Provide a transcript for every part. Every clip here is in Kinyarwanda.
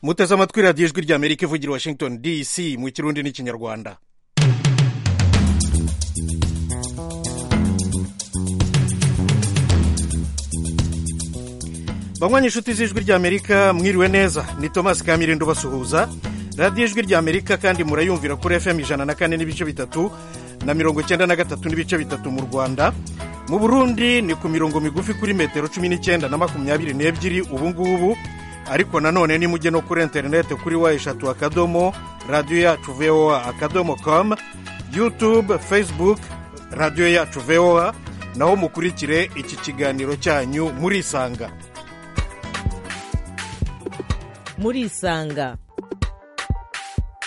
muteze amatwi radiyo ijwi rya amerika ivugira washington dc mu kirundi n'ikinyarwanda banywa inshuti z'ijwi rya amerika mwiriwe neza ni thomas kamirindo basuhuza radiyo ijwi rya amerika kandi murayumvira kuri fm ijana na kane n'ibice bitatu na mirongo icyenda na gatatu n'ibice bitatu mu rwanda mu burundi ni ku mirongo migufi kuri metero cumi n'icyenda na makumyabiri n'ebyiri ubu ngubu ariko nanone nimujye no kuri interineti kuri wa eshatu akadomo radiyo yacu voa akadomo komu yutube fesibuke radiyo yacu voa naho mukurikire iki kiganiro cyanyu murisanga murisanga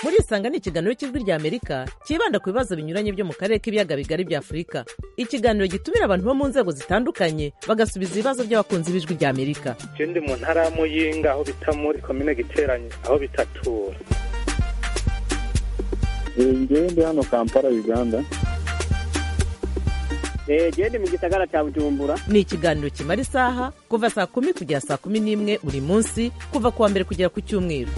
murisanga ni ikiganiro cy'ijwi rya amerika cyibanda ku bibazo binyuranye byo mu karere k'ibiyaga bigari bya afurika ikiganiro gitumira abantu bo mu nzego zitandukanye bagasubiza ibibazo by'abakunzi b'ijwi rya amerika icyo ndi mu ntara ya muyinga aho bita muri komine giteranye aho bitatura ngewe ndi hano kampala uganda genda mu gisagara cya bujumbura ni ikiganiro kimara isaha kuva saa kumi kugera saa kumi n'imwe buri munsi kuva ku wa mbere kugera ku cyumweru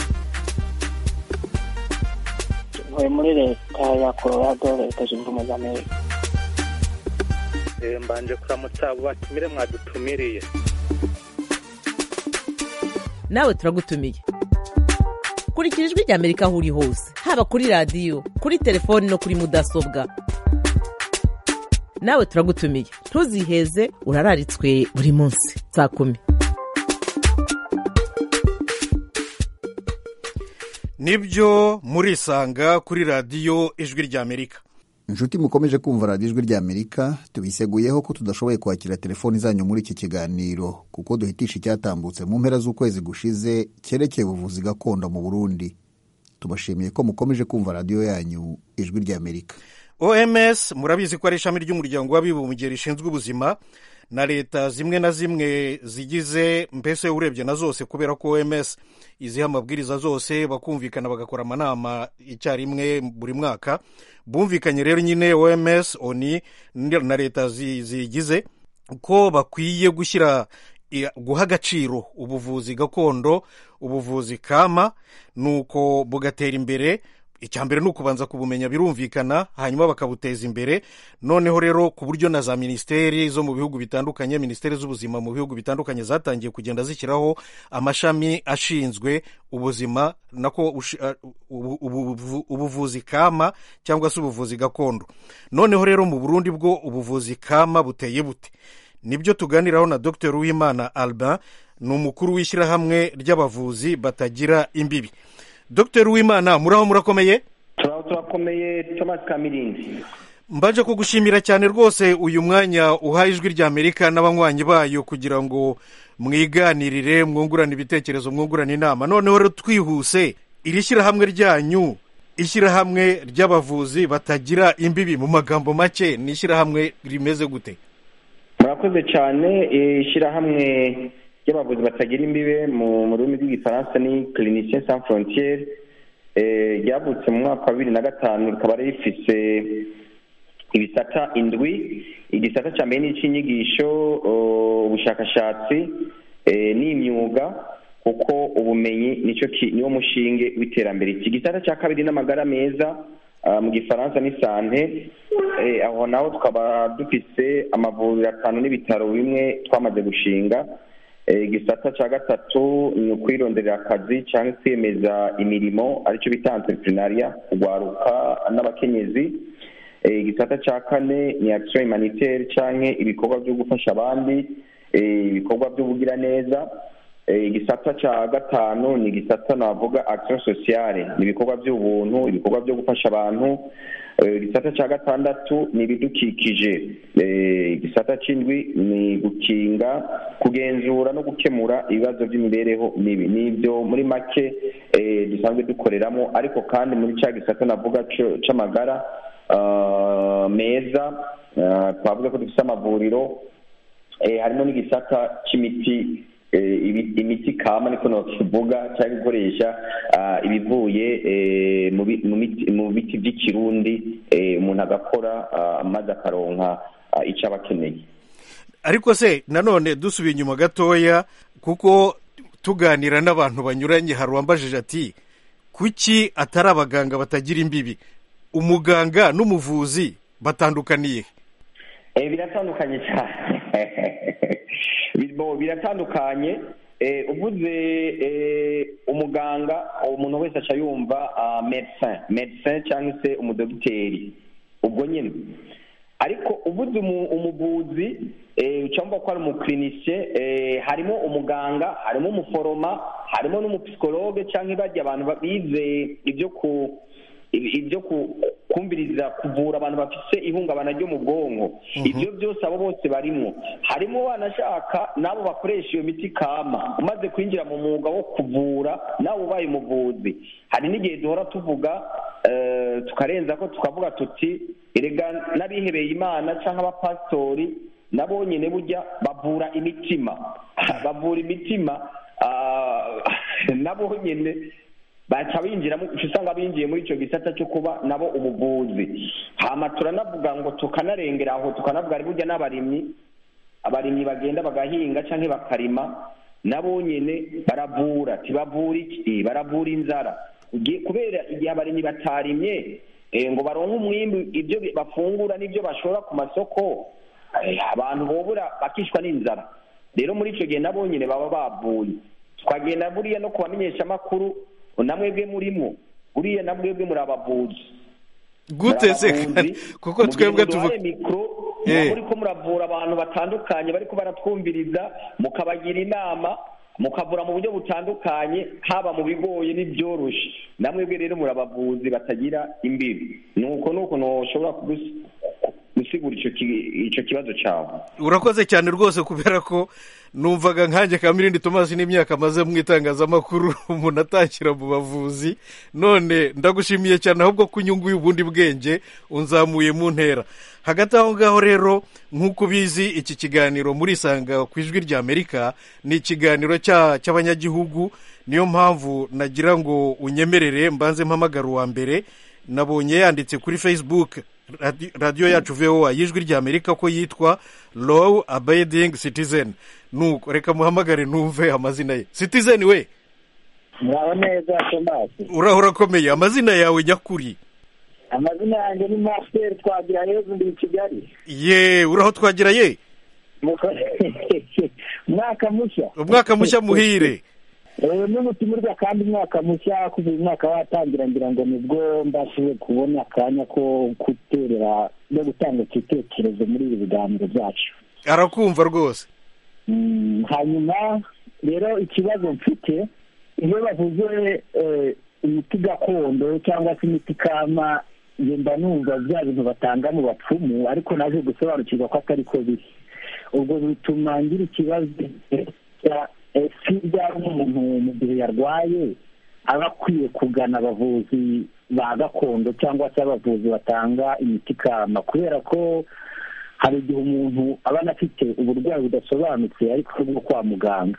ntuye muri leta ya colorado leta zunze ubumwe za amerika mbanje kuramutsa abo batumire mwadutumiriye nawe turagutumiye kurikira ijwi rya amerika aho uri hose haba kuri radiyo kuri telefoni no kuri mudasobwa nawe turagutumiye ntuziheze urararitswe buri munsi saa kumi nibyo murisanga kuri radiyo ijwi rya amerika inshuti mukomeje kumva radiyo ijwi rya amerika tubiseguyeho ko tudashoboye kwakira telefoni zanyu muri iki kiganiro kuko duhitisha icyatambutse mu mpera z'ukwezi gushize cyerekeye ubuvuzi gakondo mu burundi tubashimiye ko mukomeje kumva radiyo yanyu ijwi rya amerika oms murabizi ko ari ishami ry'umuryango w'abibumbye rishinzwe ubuzima na leta zimwe na zimwe zigize mbese urebye na zose kubera ko oms iziha amabwiriza zose bakumvikana bagakora amanama icyarimwe buri mwaka bumvikanye rero nyine oms oni na leta zigize ko bakwiye gushyira guha agaciro ubuvuzi gakondo ubuvuzi kama nuko bugatera imbere icya mbere ni ukubanza kubumenya birumvikana hanyuma bakabuteza imbere noneho rero ku buryo na za minisiteri zo mu bihugu bitandukanye minisiteri z'ubuzima mu bihugu bitandukanye zatangiye kugenda zishyiraho amashami ashinzwe ubuzima nako ubuvuzi kama cyangwa se ubuvuzi gakondo noneho rero mu burundi bwo ubuvuzi kama buteye bute nibyo tuganiraho na dr uwimana alba ni umukuru w'ishyirahamwe ry'abavuzi batagira imbibi dr wimana muraho murakomeye turaho turakomeye tomasi kamirindi mbanje kugushimira cyane rwose uyu mwanya uhaye ijwi rya amerika n'abanywanyi bayo kugira ngo mwiganirire mwungurane ibitekerezo mwungurane inama noneho rero twihuse iri shyirahamwe ryanyu ishyirahamwe ry'abavuzi batagira imbibi mu magambo make ni ishyirahamwe rimeze gute murakoze cyane ishyirahamwe ry'abavuzi batagira imbibe mu rurimi rw'igifaransa ni clinicien sans frontiere ryavutse mu mwaka wa bibiri na gatanu rikaba rifise ibisata indwi igisata cya mbere ni icy'inyigisho ubushakashatsi n'imyuga kuko ubumenyi nicyo niwo mushinge w'iterambere iki gisata cya kabiri n'amagara meza mu gifaransa ni sante aho naho tukaba dufise amavuriro atanu n'ibitaro bimwe twamaze gushinga igisata cya gatatu ni ukwironderera akazi cyangwa kwemeza imirimo aricyo bita anterinariya kugwaruka n'abakenyezi igisata cya kane ni akisiyo imaniteri cyangwa ibikorwa byo gufasha abandi ibikorwa by'ubugiraneza igisata cya gatanu ni igisata navuga akisiyo sosiyale ni ibikorwa by'ubuntu ibikorwa byo gufasha abantu igisata cya gatandatu ni ibidukikije igisata cy'indwi ni gukinga kugenzura no gukemura ibibazo by'imibereho mibi ni ibyo muri make dusanzwe dukoreramo ariko kandi muri cya gisata navuga cy'amagara meza twavuga ko dufite amavuriro harimo n'igisata cy'imiti imiti kama niko nakivuga cyangwa gukoresha ibivuye mu biti by'ikirundi umuntu agakora maze akaronka icyo aba akeneye ariko se nanone dusubiye inyuma gatoya kuko tuganira n'abantu banyuranye hari uwambajije ati kuki atari abaganga batagira imbibi umuganga n'umuvuzi batandukaniye Eh, biratandukanye cyane Birimo- biratandukanye Eh, uvuze eh, umuganga umuntu wese aca yumva ah, medecin medecin cyangwa se umudogiteri ubwo nyine ariko uvuze umu- umuvuzi eh, uca wumva ko ari umukirinisiye harimo umuganga harimo umuforoma harimo n'umupsikologe cyangwa ibajya abantu ba- bize ibyo ku ibi- ibyo ku- kumviriza kuvura abantu bafite ihungabana ryo mu bwonko ibyo byose abo bose barimo harimo banashaka n'abo bakoresha iyo miti kama umaze kwinjira mu mwuga wo kuvura nawe ubaye umuvuzi hari n'igihe duhora tuvuga eh, tukarenza ko tukavuga tuti erega n'abihebeye imana cyangwa abapasitori nabo nyine burya bavura imitima bavura imitima ah, nabo nyine baca binjiramo uca usanga binjiye muri icyo gisata cyo kuba nabo ubuvuzi hama turanavuga ngo tukanarengera aho tukanavuga ari burya n'abarimyi abarimyi bagenda bagahinga cyangwa bakarima nabo nyine baravura tibavura iki baravura inzara Ugi- kubera igihe abarimyi batarimye eh, ngo baronke umwimbi ibyo bi- bafungura n'ibyo bashora ku masoko eh, abantu bobura bakishwa n'inzara rero muri icyo gihe nabo nyine baba bavuye twagenda buriya no kubamenyesha amakuru namwebwe murimo buriya namwebwe muri abavuzi gute se Murabavuzi. kuko twebwe tuvuga Mugira ngo duhaye mikoro Eh. muri ko muravura abantu batandukanye bariko baratwumviriza mukabagira inama mukavura mu buryo butandukanye haba mu bigoye n'ibyoroshe namwebwe rero muri abavuzi batagira imbibi nuko nuko ntushobora kugus- ku- gusigura ico ki- ico kibazo cawe urakoze cyane rwose kubera ko numvaga nkanjye kamirindi tomasi n'imyaka amaze mu itangazamakuru umuntu atangira mu bavuzi none ndagushimiye cyane ahubwo ko unyunguye ubundi bwenge unzamuye mu ntera hagati aho ngaho rero nk'uko ubizi iki kiganiro muri isanga ku ijwi rya amerika ni ikiganiro cya- cy'abanyagihugu niyo mpamvu nagira ngo unyemerere mbanze mpamagara uwa mbere nabonye yanditse kuri facebook radi- radiyo yacu voa y'ijwi ry'amerika ko yitwa low abiding citizen nuko reka muhamagare numve amazina ye citizen we mwaho neza tomasi uraho urakomeye amazina yawe nyakuri amazina yanjye ni masiteri twagira heza ndi i kigali ye uraho twagira ye Mukore- umwaka mushya umwaka mushya muhire Eh, n'ubutimirwa kandi umwaka mushya kuva uyu mwaka watangira ngira ngo nibwo mbashije kubona akanya ko guterera no gutanga igitekerezo muri ibi biganiro byacu arakumva rwose Mm, hanyuma rero ikibazo mfite iyo bavuze eh, imiti gakondo cyangwa se imiti kama njye mba numva bya bintu batanga mu bapfumu ariko naje gusobanukirwa ko atari ko biri ubwo bituma ngira ikibazo si ryaba umuntu mu gihe yarwaye aba akwiye kugana abavuzi ba gakondo cyangwa se abavuzi batanga imiti kama kubera ko hari igihe umuntu aba anafite uburwayi budasobanutse ariko bwo kwa muganga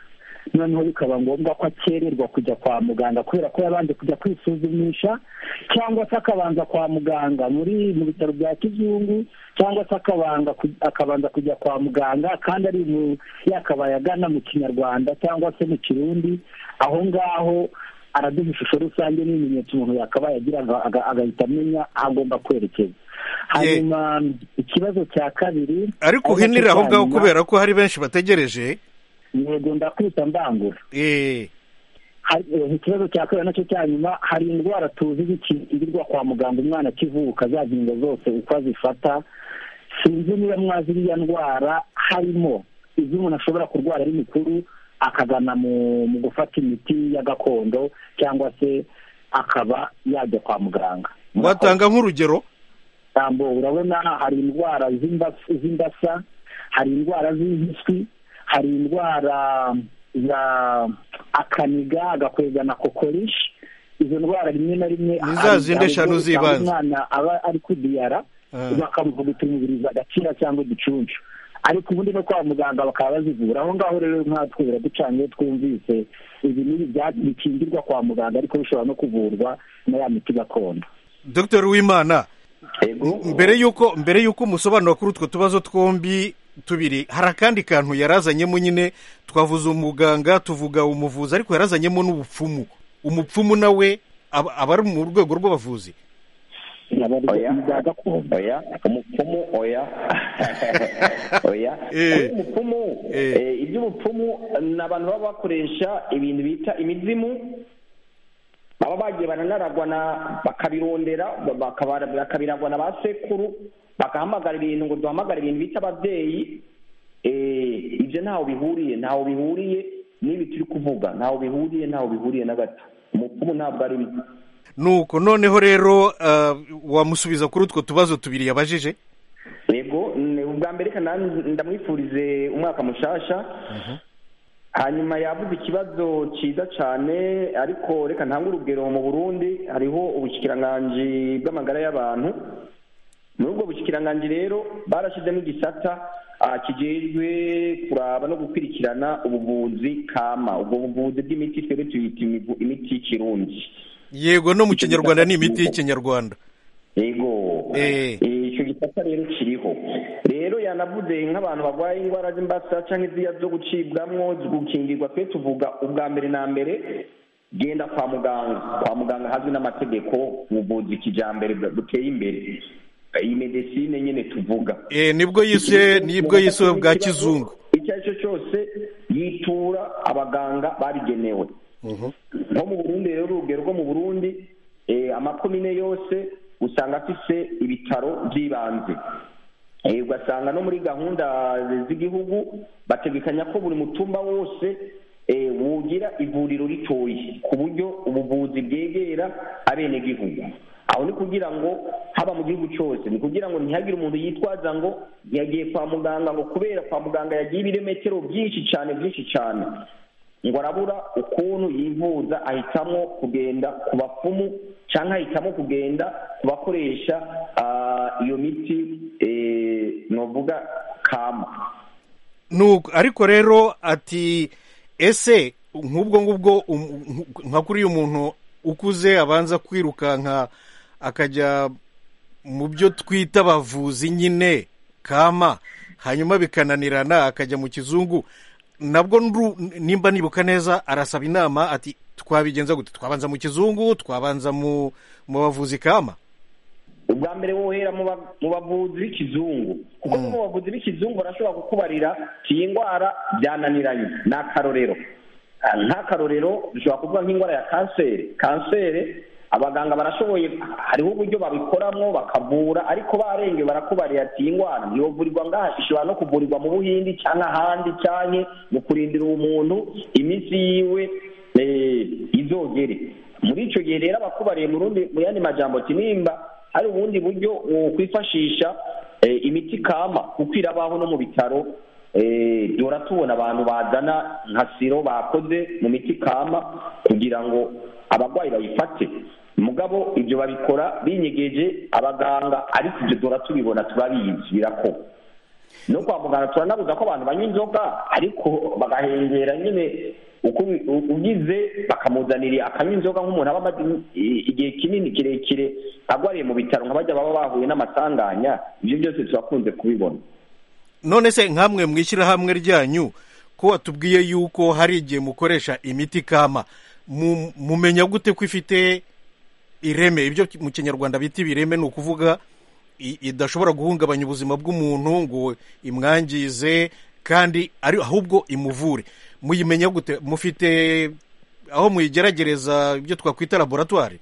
noneho bikaba ngombwa ko akererwa kujya kwa muganga kubera ko yabanje kujya kwisuzumisha cyangwa se akabanza kwa muganga muri mu bitaro bya kizungu cyangwa se akabanga ku- akabanza kujya kwa muganga kandi ari mu yakabaye agana mu kinyarwanda cyangwa se mu kirundi aho ngaho araduha ishusho rusange n'ibimenyetso umuntu yakabaye agira aga- aga- agahita amenya aho agomba kwerekeza hanyuma ikibazo cya kabiri ariko uhinire aho ngaho kubera ko hari benshi bategereje yego ndakwita mbangura Eh, Hari- eh, ikibazo cya kabiri nacyo cya nyuma hari indwara tuzi zikingirwa kwa muganga umwana akivuka za ngingo zose uko azifata sinzi niba mwazi iriya ndwara harimo izo umuntu ashobora kurwara ari mukuru akagana mu mu gufata imiti ya gakondo cyangwa se akaba yajya kwa muganga watanga nk'urugero tambo urabona hari indwara z'imba- z'imbasa hari indwara z'impiswi hari indwara za akaniga agakwegana kokorishi izo ndwara rimwe na rimwe Ni za hari- zindi hari eshanu ubwo usanga z'ibanze. umwana aba ari kudiyara Ah. bakamuvuga utumubiriza agakira cyangwa uducunshu ariko ubundi no kwa muganga bakaba bazivura aho ngaho rero nkatwe biraducanye twumvise ibi n'ibi bya- bikingirwa kwa muganga ariko bishobora no kuvurwa na ya miti gakondo dr uwimana Yego. mbere y'uko mbere y'uko umusobanuro kuri utwo tubazo twombi tubiri hari akandi kantu yarazanyemo nyine twavuze umuganga tuvuga umuvuzi ariko yarazanyemo n'ubupfumu umupfumu nawe aba aba ari mu rwego rw'abavuzi oya oya umupfumu oya oya Eh. Oya, umupfumu Eh. Eh, iby'ubupfumu ni abantu baba bakoresha ibintu bita imizimu baba bagiye baranaragwa na bakabirondera bakaba- bakabiragwa na ba sekuru bagahamagara ibintu ngo duhamagare ibintu bita ababyeyi Eh, ibyo ntaho bihuriye ntaho bihuriye n'ibi turi kuvuga ntaho bihuriye ntaho bihuriye na gato umupfumu ntabwo arimo nuko noneho rero ah, wamusubiza kuri utwo tubazo tubiri yabajije yego ni ubwa mbere reka ndamwifurize umwaka mushasha hanyuma yavuze ikibazo cyiza cyane ariko reka ntange urugero mu burundi hariho ubushyikiranganji bw'amagara y'abantu muri ubwo bushyikiranganji rero barashyizemo igisata ah, kijejwe kuraba no gukurikirana ubuvuzi kama ubwo buvuzi bw'imiti twebwe tuyita imivu- imiti y'ikirundi yego no mu kinyarwanda ni imiti y'ikinyarwanda yego Eh. Eh, icyo gisata rero kiriho rero yanavuze nk'abantu barwaye indwara z'imbasa cyangwa iz'iya zo gucibwamo gukingirwa twe tuvuga ubwa mbere na mbere genda kwa muganga kwa muganga hazwi n'amategeko ubuvuzi kijyambere bwa- buteye imbere iyi medesine nyine tuvuga Eh, nibwo yise nibwo yise bwa kizungu icyo ari cyo cyose yitura abaganga babigenewe nko mu burundi rero urugero rwo mu burundi eh, amakomine yose usanga afise ibitaro by'ibanze Eh, ugasanga no muri gahunda z'igihugu bategekanya ko buri mutumba wose eh, wugira ivuriro ritoyi ku buryo ubuvuzi bwegera abenegihugu aho ni kugira ngo haba mu gihugu cyose ni kugira ngo ntihagire umuntu yitwaza ngo yagiye kwa muganga ngo kubera kwa muganga yagiye ibirometero byinshi cyane byinshi cyane ngo arabura ukuntu yivuza ahitamo kugenda ku bapfumu cyangwa ahitamo kugenda ku bakoresha ah, iyo miti eh, novuga kama nuko ariko rero ati ese nk'ubwo ngubwo um- nka- nka kuri uyu muntu ukuze abanza kwirukanka akajya mu byo twita abavuzi nyine kama hanyuma bikananirana akajya mu kizungu nabwo nru- nimba nibuka neza arasaba inama ati twabigenza gute twabanza mu kizungu twabanza mu mu bavuzi kama ubwa mbere wohera mu ba- mu bavuzi b'ikizungu kuko no mu bavuzi b'ikizungu barashobora kukubarira ati iyi ndwara byananiranye ni akarorero Ah, nk'akarorero dushobora kuvuga nk'indwara ya kanseri kanseri abaganga barashoboye hariho uburyo babikoramo bakavura ariko barengeye barakubarira ati iyi ndwara ntiyovurirwa ngaha ishobora no kuvurirwa mu buhindi cyangwa ahandi cyane mu kurindira umuntu iminsi yiwe eh, izogere muri icyo gihe rero abakubariye mu rundi mu yandi majambo ati nimba hari ubundi buryo wokwifashisha eh, imiti kama kuko irabaho no mu bitaro eh, duhora tubona abantu bazana nka siro bakoze mu miti kama kugira ngo abarwayi bayifate mugabo ibyo babikora binyegeje abaganga ariko ibyo duhora tubibona turabizi birakorwa no kwa muganga turanabuza ko abantu banywa inzoga ariko bagahengera nyine uko ubi- u- ugize bakamuzanira akanywa inzoga nk'umuntu aba amaze i- igihe kinini kirekire agwariye mu bitaro nka bajya baba bahuye n'amasanganya ibyo byose turakunze kubibona none se nkamwe mu ishyirahamwe ryanyu ko watubwiye yuko hari igihe mukoresha imiti kama mu- mumenya gute ko ifite ireme ibyo mu kinyarwanda bita ibireme ni ukuvuga i- idashobora guhungabanya ubuzima bw'umuntu ngo imwangize kandi ari ahubwo imuvure muyimenya gute mufite aho muyigeragereza ibyo twakwita laboratwari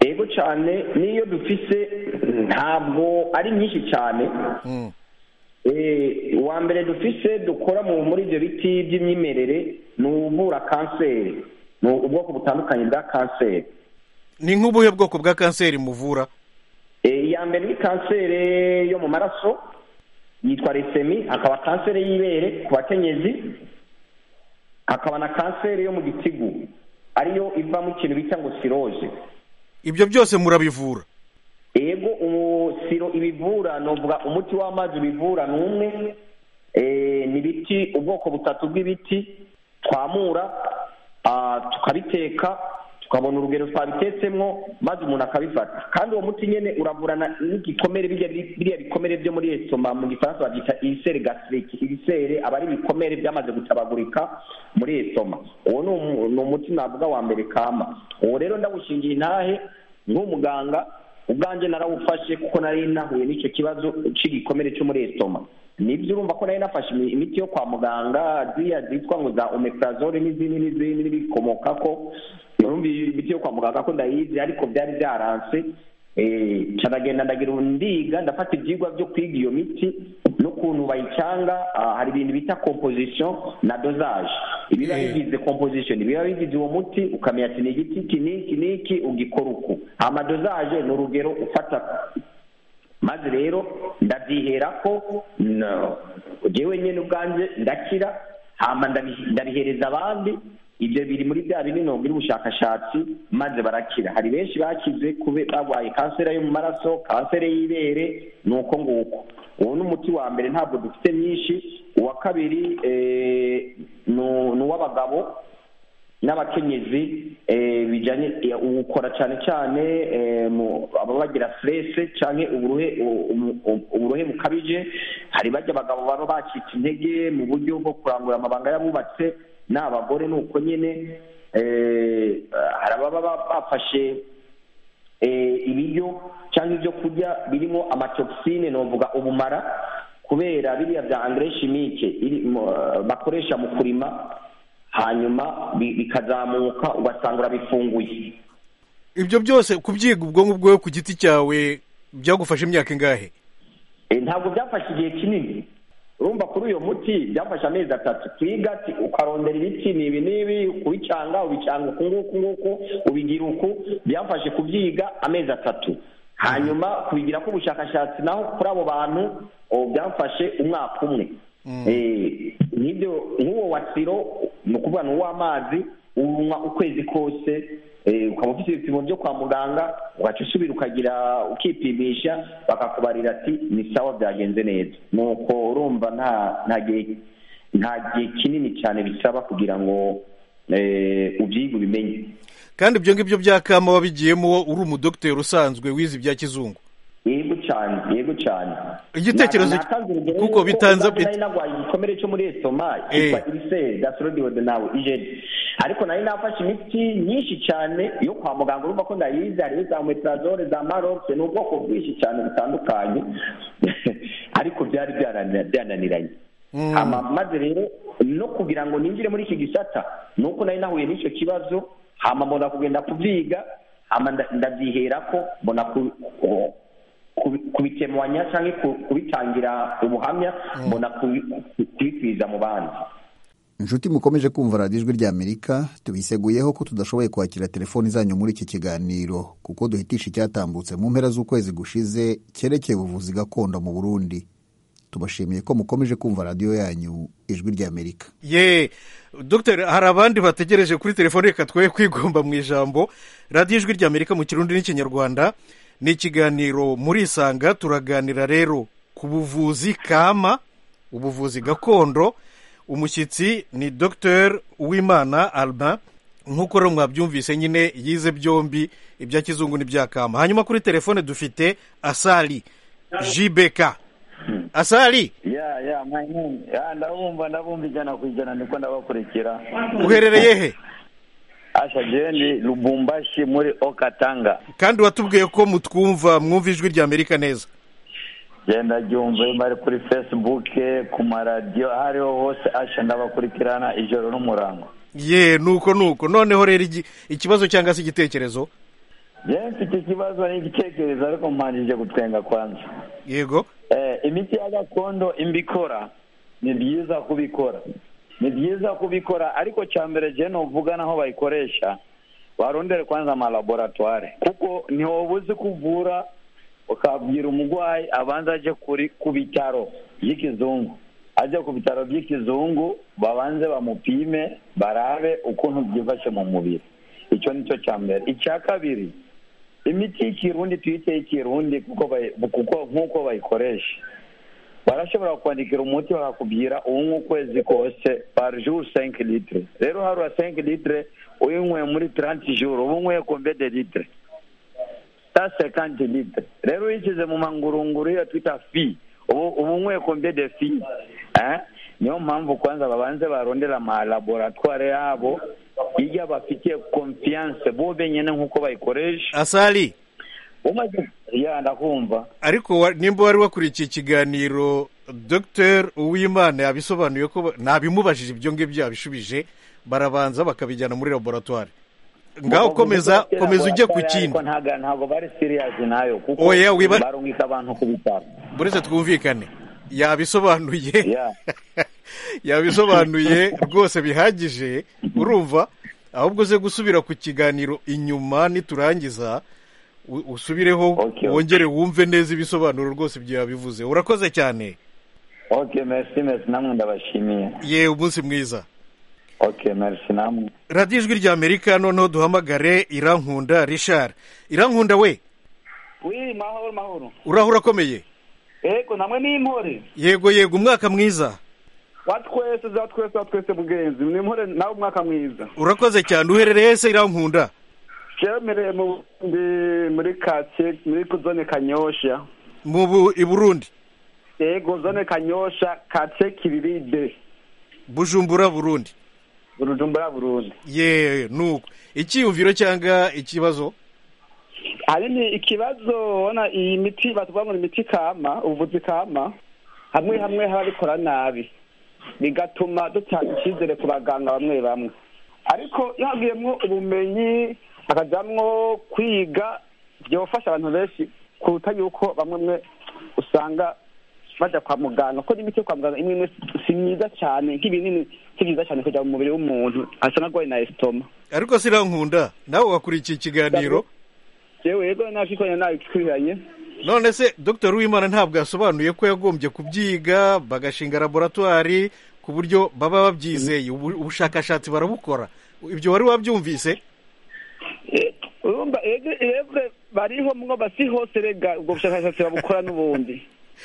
yego cyane n'iyo dufise ntabwo ari nyinshi cyane Mm. Eh, uwa mbere dufise dukora mu muri ibyo biti by'imyimerere ni uvura kanseri ni ubwoko butandukanye bwa kanseri ni nk'ubuhe bwoko bwa kanseri muvura Eh, iya mbere ni kanseri yo mu maraso yitwa resemi hakaba kanseri y'ibere ku bakenyezi hakaba na kanseri yo mu gitigu ariyo iva mu kintu bita ngo siroje ibyo byose murabivura yego ubu siro ibivura nuvuga umuti w'amazi ubivura ni umwe Eh, ni ibiti ubwoko butatu bw'ibiti twamura ah, tukabiteka tukabona urugero twabitetsemo maze umuntu akabifata kandi uwo muti nyine uravurana n'igikomere biriya biriya bikomere byo muri esitoma mu gifaransa babyita ibisere gasiriki ibisere aba ari ibikomere byamaze gutabagurika muri esitoma uwo ni umu- ni umuti navuga wa mbere kama uwo rero ndawushingiye intahe nk'umuganga ubwanjye narawufashe kuko nari nahuye n'icyo kibazo cy'igikomere cyo muri esitoma nibyo urumva ko nari nafashe imi- imiti yo kwa muganga ziriya zitwa ngo za omeprazole n'izindi n'izindi n'ibikomoka ko urumva iyi imiti yo kwa muganga ko ndayizi ariko byari byaranse eh, nca ndagenda ndagira ndiga ndafata ibyigwa byo kwiga iyo miti n'ukuntu bayicyanga ah, hari ibintu bita composition na dosage ibiba bigize composition ibiba bigize uwo muti ukamenya ati ni igiti iki n'iki n'iki ugikora uku amadosage ni urugero ufata maze rero ndabyihera ko no, jewe nyine ubwanjye ndakira hama ndabi- ndabihereza abandi ibyo biri muri bya binini biri ubushakashatsi maze barakira hari benshi bakize kube barwaye kanseri yo mu maraso kanseri y'ibere ni uko nguko uwo ni umuti wa mbere ntabwo dufite myinshi uwa kabiri eh, ni- ni uw'abagabo n'abakenyezi eh, bijyanye eh, uwukora cyane cyane eh, mu- aba bagira stress cyane uburuhe u- umu- u- uburuhe bukabije hari bajya abagabo baba bacitse intege mu buryo bwo kurangura amabanga y'abubatse n'abagore ni uko nyine eh, hari ababa ba- bafashe eh, ibiryo cyangwa ibyo kurya birimo amatoxine novuga ubumara kubera biriya bya engrais chimique iri- mu- bakoresha mu kurima hanyuma bi- bikazamuka ugasanga urabifunguye ibyo byose kubyiga ubwonko bwawe ku giti cyawe byagufashe imyaka ingahe Eh, ntabwo byafashe igihe kinini urumva kuri uyu muti byafashe amezi atatu twiga ati ukarondera ibiti ni ibi n'ibi kubicanga ubicanga uku nguku nguku ubigira uku byafashe kubyiga amezi atatu hanyuma kubigira ko ubushakashatsi naho kuri abo bantu oh, byafashe umwaka umwe Eh, nk'ibyo nk'uwo wasiro ni ukuvuga ni uw'amazi unywa ukwezi kose eh, ukaba ufite ibipimo byo kwa muganga ugaca usubira ukagira ukipimisha bakakubarira ati ni sawa byagenze neza nuko urumva nta nta gihe nta gihe kinini cyane bisaba kugira ngo eh, ubyige ubimenye kandi ibyo ngibyo bya kama wabigiyemo uri umudogiteri usanzwe wize ibya kizungu yego cyane yego cyane Igitekerezo Na- natanze urugero kuko yuko bitanze- ubwanjye nari narwaye igikomere cyo muri esitoma cyitwa Eh. iriseri gasorodiwode nawe ijeri ariko nari nafashe imiti nyinshi cyane yo kwa muganga urumva ko ndayizi hariho za metrazole za marokse ni ubwoko bwinshi cyane butandukanye ariko byari byarana- byananiranye Hama maze rero no kugira ngo ninjire muri iki gisata ni uko nari nahuye n'icyo kibazo hama mbona kugenda kubyiga hama nda- ndabyihera ko mbona ku- ku- kubi- kubikemanya cyangwa ku- kubitangira ubuhamya mbona kubi- kubikwiza mu bandi inshuti mukomeje kumva radiyo ijwi ry'amerika tubiseguyeho ko tudashoboye kwakira telefoni zanyu muri iki kiganiro kuko duhitisha icyatambutse mu mpera z'ukwezi gushize cyerekeye ubuvuzi gakondo mu burundi tubashimiye ko mukomeje kumva radiyo yanyu ijwi ry'amerika ye dogiteri hari abandi bategereje kuri telefone reka twe kwigomba mu ijambo radiyo ijwi ry'amerika mu kirundi n'ikinyarwanda ni ikiganiro muri isanga turaganira rero ku buvuzi kama ubuvuzi gakondo umushyitsi ni dogiteri uwimana alba nk'uko rero mwabyumvise nyine yize byombi ibya kizungu n'ibya kama hanyuma kuri telefone dufite asali jibeka asali ya ya mwanini ya ndabumva ndabumva ijana ku ijana niko ndabakurikira uherereye he asha jeni lubumbashi muri okatanga kandi watubwiye ko mutwumva mwumva ijwi rya amerika neza genda ryumve bari kuri facebook ku maradiyo aho ariho hose asha ndabakurikirana ijoro n'umurango ye nuko nuko noneho rero igi- ikibazo cyangwa se igitekerezo jeni mfite ikibazo n'igitekerezo ariko mpanjije gutwenga kwanza yego Eh, imiti ya gakondo imbikora ni byiza kubikora ni byiza kubikora ariko cya mbere je novuga naho bayikoresha warondere kwanza amalaboratware kuko ntiwoba uzi kuvura ukabwira umurwayi abanza aje kuri ku bitaro by'ikizungu ajya ku bitaro by'ikizungu babanze bamupime barabe ukuntu byifashe mu mubiri icyo ni cyo cya mbere icya kabiri imiti y'ikirundi tuyite y'ikirundi kuko bayi- kuko nk'uko bayikoresha barashobora kukwandikira umuti bakakubwira uwunywa ukwezi kose par jour cinq litre rero harura cinq litre uyinyweye muri trente jour uba unyweye kombe de litre sa cinquante litre rero uyishyize mu mangurunguru iyo twita fi ubu uba unyweye kombe de fi eh? niyo mpamvu kwanza babanze barondera amalaboratware yabo iyo bafitiye konfiyanse bo benyine nk'uko bayikoresha asari umaze ya ndakumva ariko wa- nimba wari wakurikiye ikiganiro dr uwimana yabisobanuye ko ba- nabimubajije ibyo ngibyo yabishubije barabanza bakabijyana muri laboratware ngaho komeza komeza ujye ku kindi ariko ntago ntago bari siriyazi nayo kuko Oya, wiba- barungika abantu ku bitaro buretse twumvikane yabisobanuye ya yabisobanuye rwose bihagije urumva ahubwo uze gusubira ku kiganiro inyuma niturangiza u- usubireho Okay, okay. wongere wumve neza ibisobanuro rwose ibyo yabivuze urakoze cyane ok merci merci namwe ndabashimiye yewe umunsi mwiza ok merci namwe radiyo ijwi rya amerika noneho duhamagare irankunda rishari irankunda we wi mahoro mahoro urahura akomeye yego namwe n'intore yego yego umwaka mwiza wa twese za twese wa twese mugenzi ni intore nawe umwaka mwiza urakoze cyane uherereye se irankunda cyemereye mu Burundi muri kake muri zone kanyosha mu Bu- i burundi yego zone kanyosha kake kiriride bujumbura burundi burujumbura burundi ye nuko icyiyumviro cyangwa ikibazo ahanini ikibazo ubona iyi miti batuvuga ngo ni imiti kama ubuvuzi kama hamwe hamwe haba bikora nabi bigatuma dutanga icyizere ku baganga bamwe bamwe ariko iyo havuyemwo ubumenyi hakajamwo kwiga byofasha abantu benshi kuruta yuko bamwe mwe usanga baja kwa muganga kuko n'imiti yo kwa muganga imwe imwe si myiza cyane nk'ibinini si byiza cyane kuja mu mubiri w'umuntu asa n'agwaye na esitoma ariko si irankunda nawe wakurikiye ikiganiro yewe yego nakikoranye nabi twihanye none se dr uwimana ntabwo yasobanuye ko yagombye kubyiga bagashinga laboratwari ku buryo baba babyizeye ubu- ubushakashatsi barabukora ibyo wari wabyumvise Eh, urumva ebwe bariho mwoba si hose rega ubwo bushakashatsi babukora n'ubundi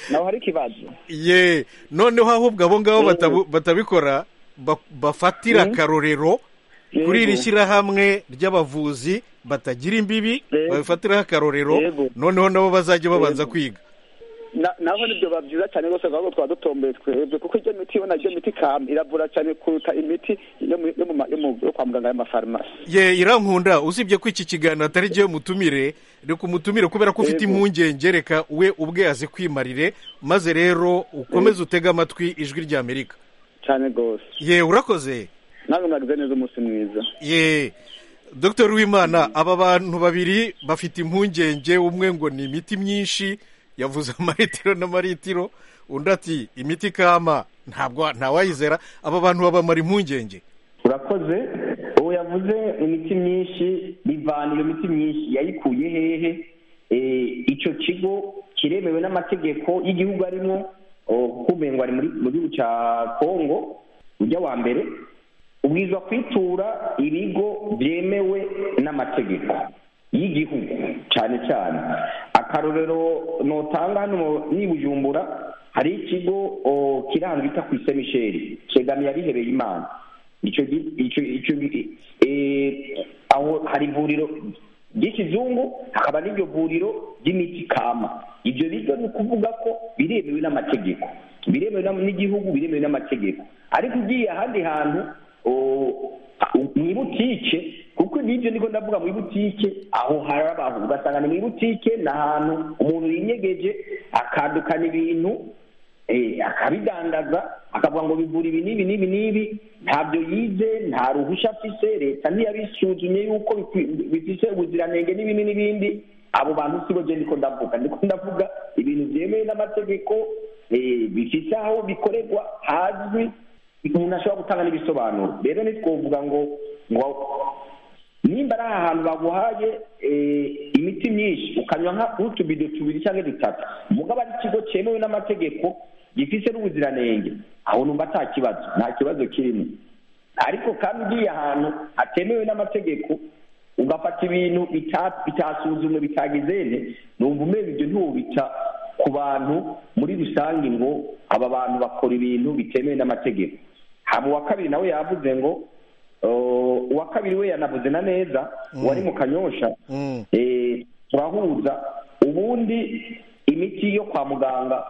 naho hari ikibazo ye noneho ahubwo abo ngabo batabu- batabikora ba- bafatira akarorero kuri iri Yego. shyirahamwe ry'abavuzi batagira imbibi Yego. babifatiraho akarorero Yego. noneho nabo bazajya babanza kwiga Na- naho nibyo biba byiza cyane rwose ahubwo twaba dutomboye twebwe kuko iryo miti ubona iryo miti kam iravura cyane kuruta imiti yo mu- yo mu ma- yo mu- yo kwa muganga y'amafarumasi ye irankunda usibye ko iki kiganiro atari jyewe mutumire reka umutumire kubera ko ufite Yego. impungenge reka we ubwe azikwimarire maze rero ukomeze utege amatwi ijwi ry'amerika cyane rwose ye urakoze nawe mwagize neza umunsi mwiza ye dr wimana aba bantu babiri bafite impungenge umwe ngo ni imiti myinshi yavuze amaritiro n'amaritiro undi ati imiti kama ntabwo ntawayizera aba bantu babamara impungenge urakoze ubu yavuze imiti myinshi bivana iyo miti myinshi yayikuye hehe Eh, ico kigo kiremewe n'amategeko y'igihugu arimo kumengo ari muri- mu gihugu ca kongo ujya wa mbere ubwirizwa kwitura ibigo byemewe n'amategeko y'igihugu cyane cyane akarorero notanga hano ni bujumbura hari ikigo o, kiranga bita ku ise misheri kegamiye abihereye imana ico gi- ico ico gi- eh, aho hari ivuriro ry'ikizungu hakaba n'iryo vuriro ry'imiti kama ibyo biryo ni ukuvuga ko biremewe n'amategeko biremewe n'am- n'igihugu biremewe n'amategeko ariko ugiye ahandi hantu o- u- mu ibutike kuko n'ibyo niko ndavuga mu ibutike aho hari abantu ugasanga ni mu ibutike ni ahantu umuntu yinyegeje akandukana ibintu eh, akabidandaza akavuga ngo bivura ibi n'ibi n'ibi n'ibi ntabyo yize nta ruhushya afise leta ntiyabisuzumye yuko bikwi- bifise ubuziranenge n'ibindi n'ibindi abo bantu sibo je ndiko ndavuga ndiko ndavuga ibintu byemewe n'amategeko eh, bifise aho bikorerwa hazwi umuntu ashobora gutanga n'ibisobanuro rero ntitwovuga ngo ngo nimba ari ahantu baguhaye eh, imiti myinshi ukanywa nka utubido tubiri cyangwa dutatu mugabo ari ikigo cyemewe n'amategeko gifise n'ubuziranenge aho numva nta kibazo nta kibazo kirimo ariko kandi ugiye ahantu hatemewe n'amategeko ugafata ibintu bita- bitasuzumwe bitagezene numva umenya ibyo ntubita ku bantu muri rusange ngo aba bantu bakora ibintu bitemewe n'amategeko haba uwa kabiri nawe yavuze ngo eh, uwa kabiri we yanavuze na neza wari mu kanyosha Mm. eh, turahuza ubundi imiti yo kwa muganga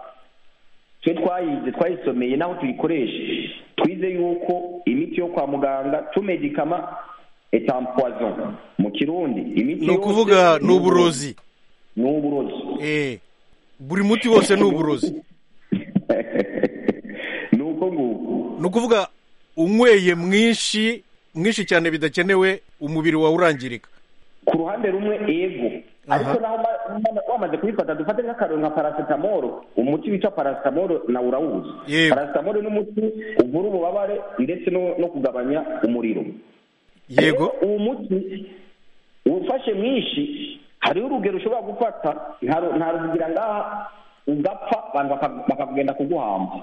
twe twayize twayisomeye n'aho tuyikoresha twize yuko imiti yo kwa muganga tumedikama etampoison mu kirundi imiti ni yose ukuvuga ni uburozi ni uburozi Eh, buri muti wose ni uburozi ni uko nguko ni ukuvuga unyweye mwinshi mwinshi cyane bidakenewe umubiri wawe urangirika ku ruhande rumwe ego ariko naho ma- ma- wamaze kuyifata dufate nk'akarero nka paracetamol umuti witwa paracetamol nawe urawuzi Yewe. paracetamol ni umuti uvura ububabare ndetse no no kugabanya umuriro yego uwo muti uwufashe mwinshi hariho urugero ushobora gufata nta ru- nta ruvugira ngaha ugapfa abantu baka- bakakugenda kuguhamba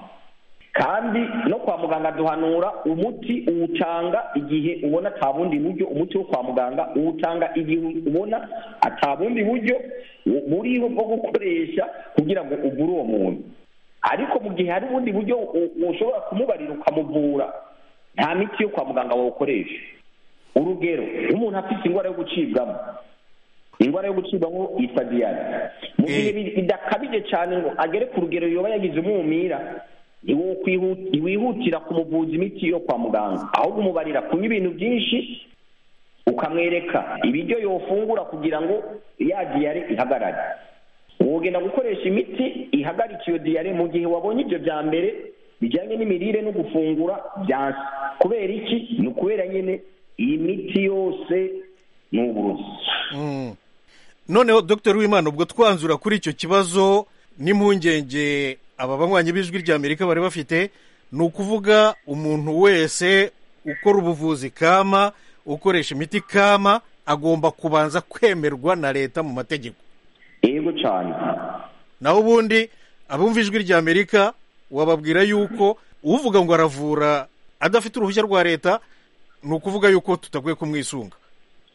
kandi no kwa muganga duhanura umuti uwutanga igihe ubona ata bundi buryo umuti wo kwa muganga uwutanga igihe ubona ata bundi buryo bu- buriho bwo gukoresha kugira ngo uvure uwo muntu ariko mu gihe hari ubundi buryo u- ushobora kumubarira ukamuvura nta miti yo kwa muganga wawukoresha urugero nk'umuntu afite indwara yo gucibwamo indwara yo gucibwamo yitwa diyare mu gihe Eh. bi- bidakabije cyane ngo agere ku rugero yoba yagize umwumira niwo kwihu- ntiwihutira kumuvuza imiti yo kwa muganga ahubwo umubarira kunywa ibintu byinshi ukamwereka ibiryo yofungura kugira ngo ya diyare ihagarare wogenda gukoresha imiti ihagarika iyo diyare mu gihe wabonye ibyo bya mbere bijyanye n'imirire no gufungura byansi kubera iki ni ukubera nyine iyi miti yose ni uburozi Mm. noneho dr wimana ubwo twanzura kuri icyo kibazo n'impungenge aba banywanyi b'ijwi ry'amerika bari bafite ni ukuvuga umuntu wese ukora ubuvuzi kama ukoresha imiti kama agomba kubanza kwemerwa na leta mu mategeko yego cyane naho ubundi abumva ijwi ry'amerika wababwira yuko uvuga ngo aravura adafite uruhushya rwa leta ni ukuvuga yuko tutakwiye kumwisunga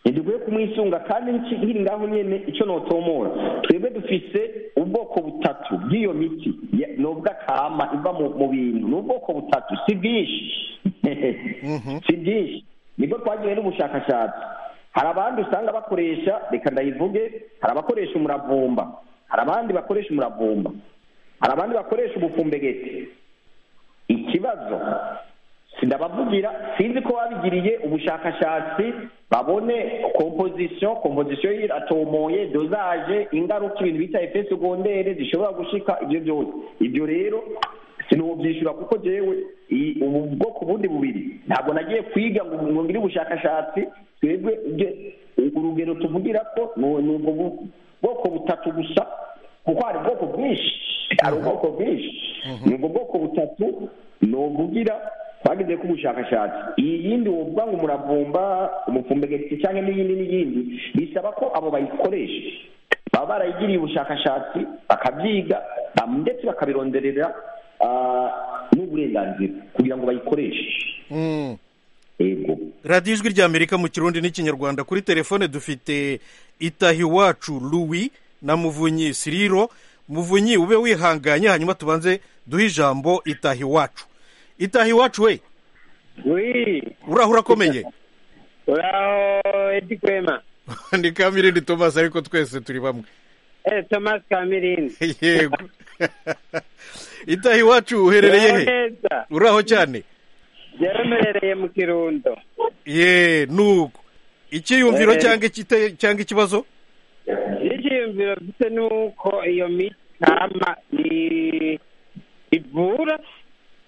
ntidukwiye kumwisunga kandi nki- nkiri ngaho nyine icyo notomora twebwe dufise ubwoko butatu bw'iyo miti Ya- novuga kama iva mu mu bintu ni ubwoko butatu si bwinshi si bwinshi nibwo twagiye n'ubushakashatsi hari abandi usanga bakoresha reka ndayivuge hari abakoresha umuravumba hari abandi bakoresha umuravumba hari abandi bakoresha ubufumbegeti ikibazo sindabavugira sinzi ko babigiriye ubushakashatsi babone kompozisiyo kompozisiyo iratomoye dozaje ingaruka ibintu bita efe segondere zishobora gushika ibyo byose ibyo rero sinobyishyura kuko jewe i- ubu bwoko bundi bubiri ntabwo nagiye kwiga ngo ngo ngire ubushakashatsi twebwe ibyo- urugero tuvugira ko ni ni ubwo bu- bwoko butatu gusa kuko hari ubwoko bwinshi hari ubwoko bwinshi ni ubwo bwoko butatu novugira twagize ko ubushakashatsi iyi yindi wovuga ngo umuravumba umupfumbegeti cyangwa n'iyindi n'iyindi bisaba ko abo bayikoresha baba barayigiriye ubushakashatsi bakabyiga ba- ndetse bakabironderera ah, n'uburenganzira kugira ngo bayikoreshe Mm. yego radiyo ijwi ry'amerika mu kirundi n'ikinyarwanda kuri telefone dufite itahiwacu Louis na muvunyi siriro muvunyi ube wihanganye hanyuma tubanze duhe ijambo itahiwacu itahiwacu we wi uraho urakomeye uraho edi kwema ni kamirindi tomasi ariko twese turi bamwe eh thomas kamirindi yego itahiwacu uherereye he neza uraho cyane yaremerereye mu kirundo ye nuko icyiyumviro Eh. cyangwa ikite- cyangwa ikibazo icyiyumviro mfite ni uko iyo miti kama i- ivura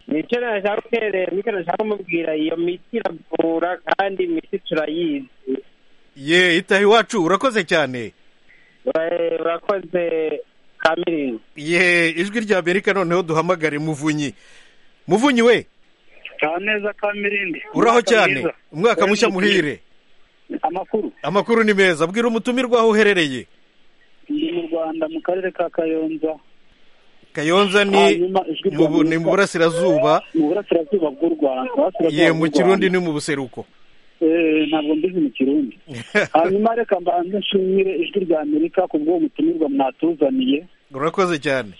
nicyo nashaka guterera nicyo nashaka kumubwira iyo miti iravura kandi imiti turayizi ye itahiwacu urakoze cyane Ura- urakoze kamirindi ye ijwi rya amerika noneho duhamagare muvunyi muvunyi we ka neza ka mirindi uraho cyane umwaka mushya muhire amakuru amakuru ni meza bwira umutumirwa aho uherereye ndi mu rwanda mu karere ka kayonza kayonza ni Hanyuma ijwi rya mu bu- ni mu Amerika. burasirazuba mu burasirazuba bw'u rwanda ye mu kirundi kirundi ni mu buseruko ntabwo mbizi mu kirundi hanyuma reka mbanze nshimire ijwi rya amerika ku bw'uwo mutumirwa mwatuzaniye urakoze cyane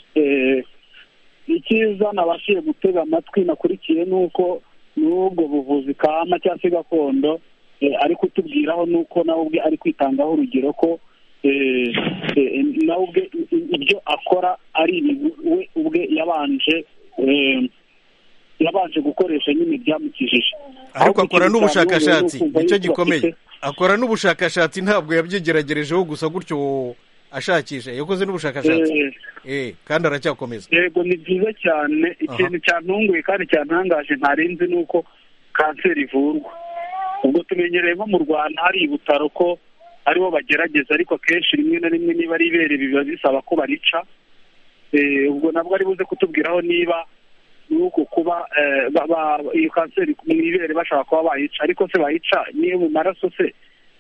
icyiza nabashije gutega amatwi nakurikiye ni uko n'ubwo buvuzi kama cyangwa se gakondo eh, ari kutubwiraho nuko nawe ubwe ari kwitangaho urugero ko eh, eh, nawe ubwe i- i- ibyo akora ari ibintu we ubwe yabanje eh, yabanje gukoresha nyine byamukijije ariko akora gukira cyane ubu ni n'ubushakashatsi ukumva nicyo yuko gikomeye afite- akora n'ubushakashatsi ntabwo yabyigeragerejeho gusa gutyo ashakisha yakoze n'ubushakashatsi eh, eh kandi aracyakomeza yego ni byiza cyane ikintu cyantunguye kandi cyantangaje ntarenze ni uko kanseri ivurwa ubwo tumenyereye nko mu rwanda hari ibutaro ko aribo bagerageza ariko akenshi rimwe na rimwe niba ari ibere biba bisaba ko barica Eh, ubwo nabwo ari buze kutubwiraho niba ni uko kuba eh, ba- ba- iyo kanseri mu ibere bashaka kuba bayica ariko se bayica niyo mu maraso se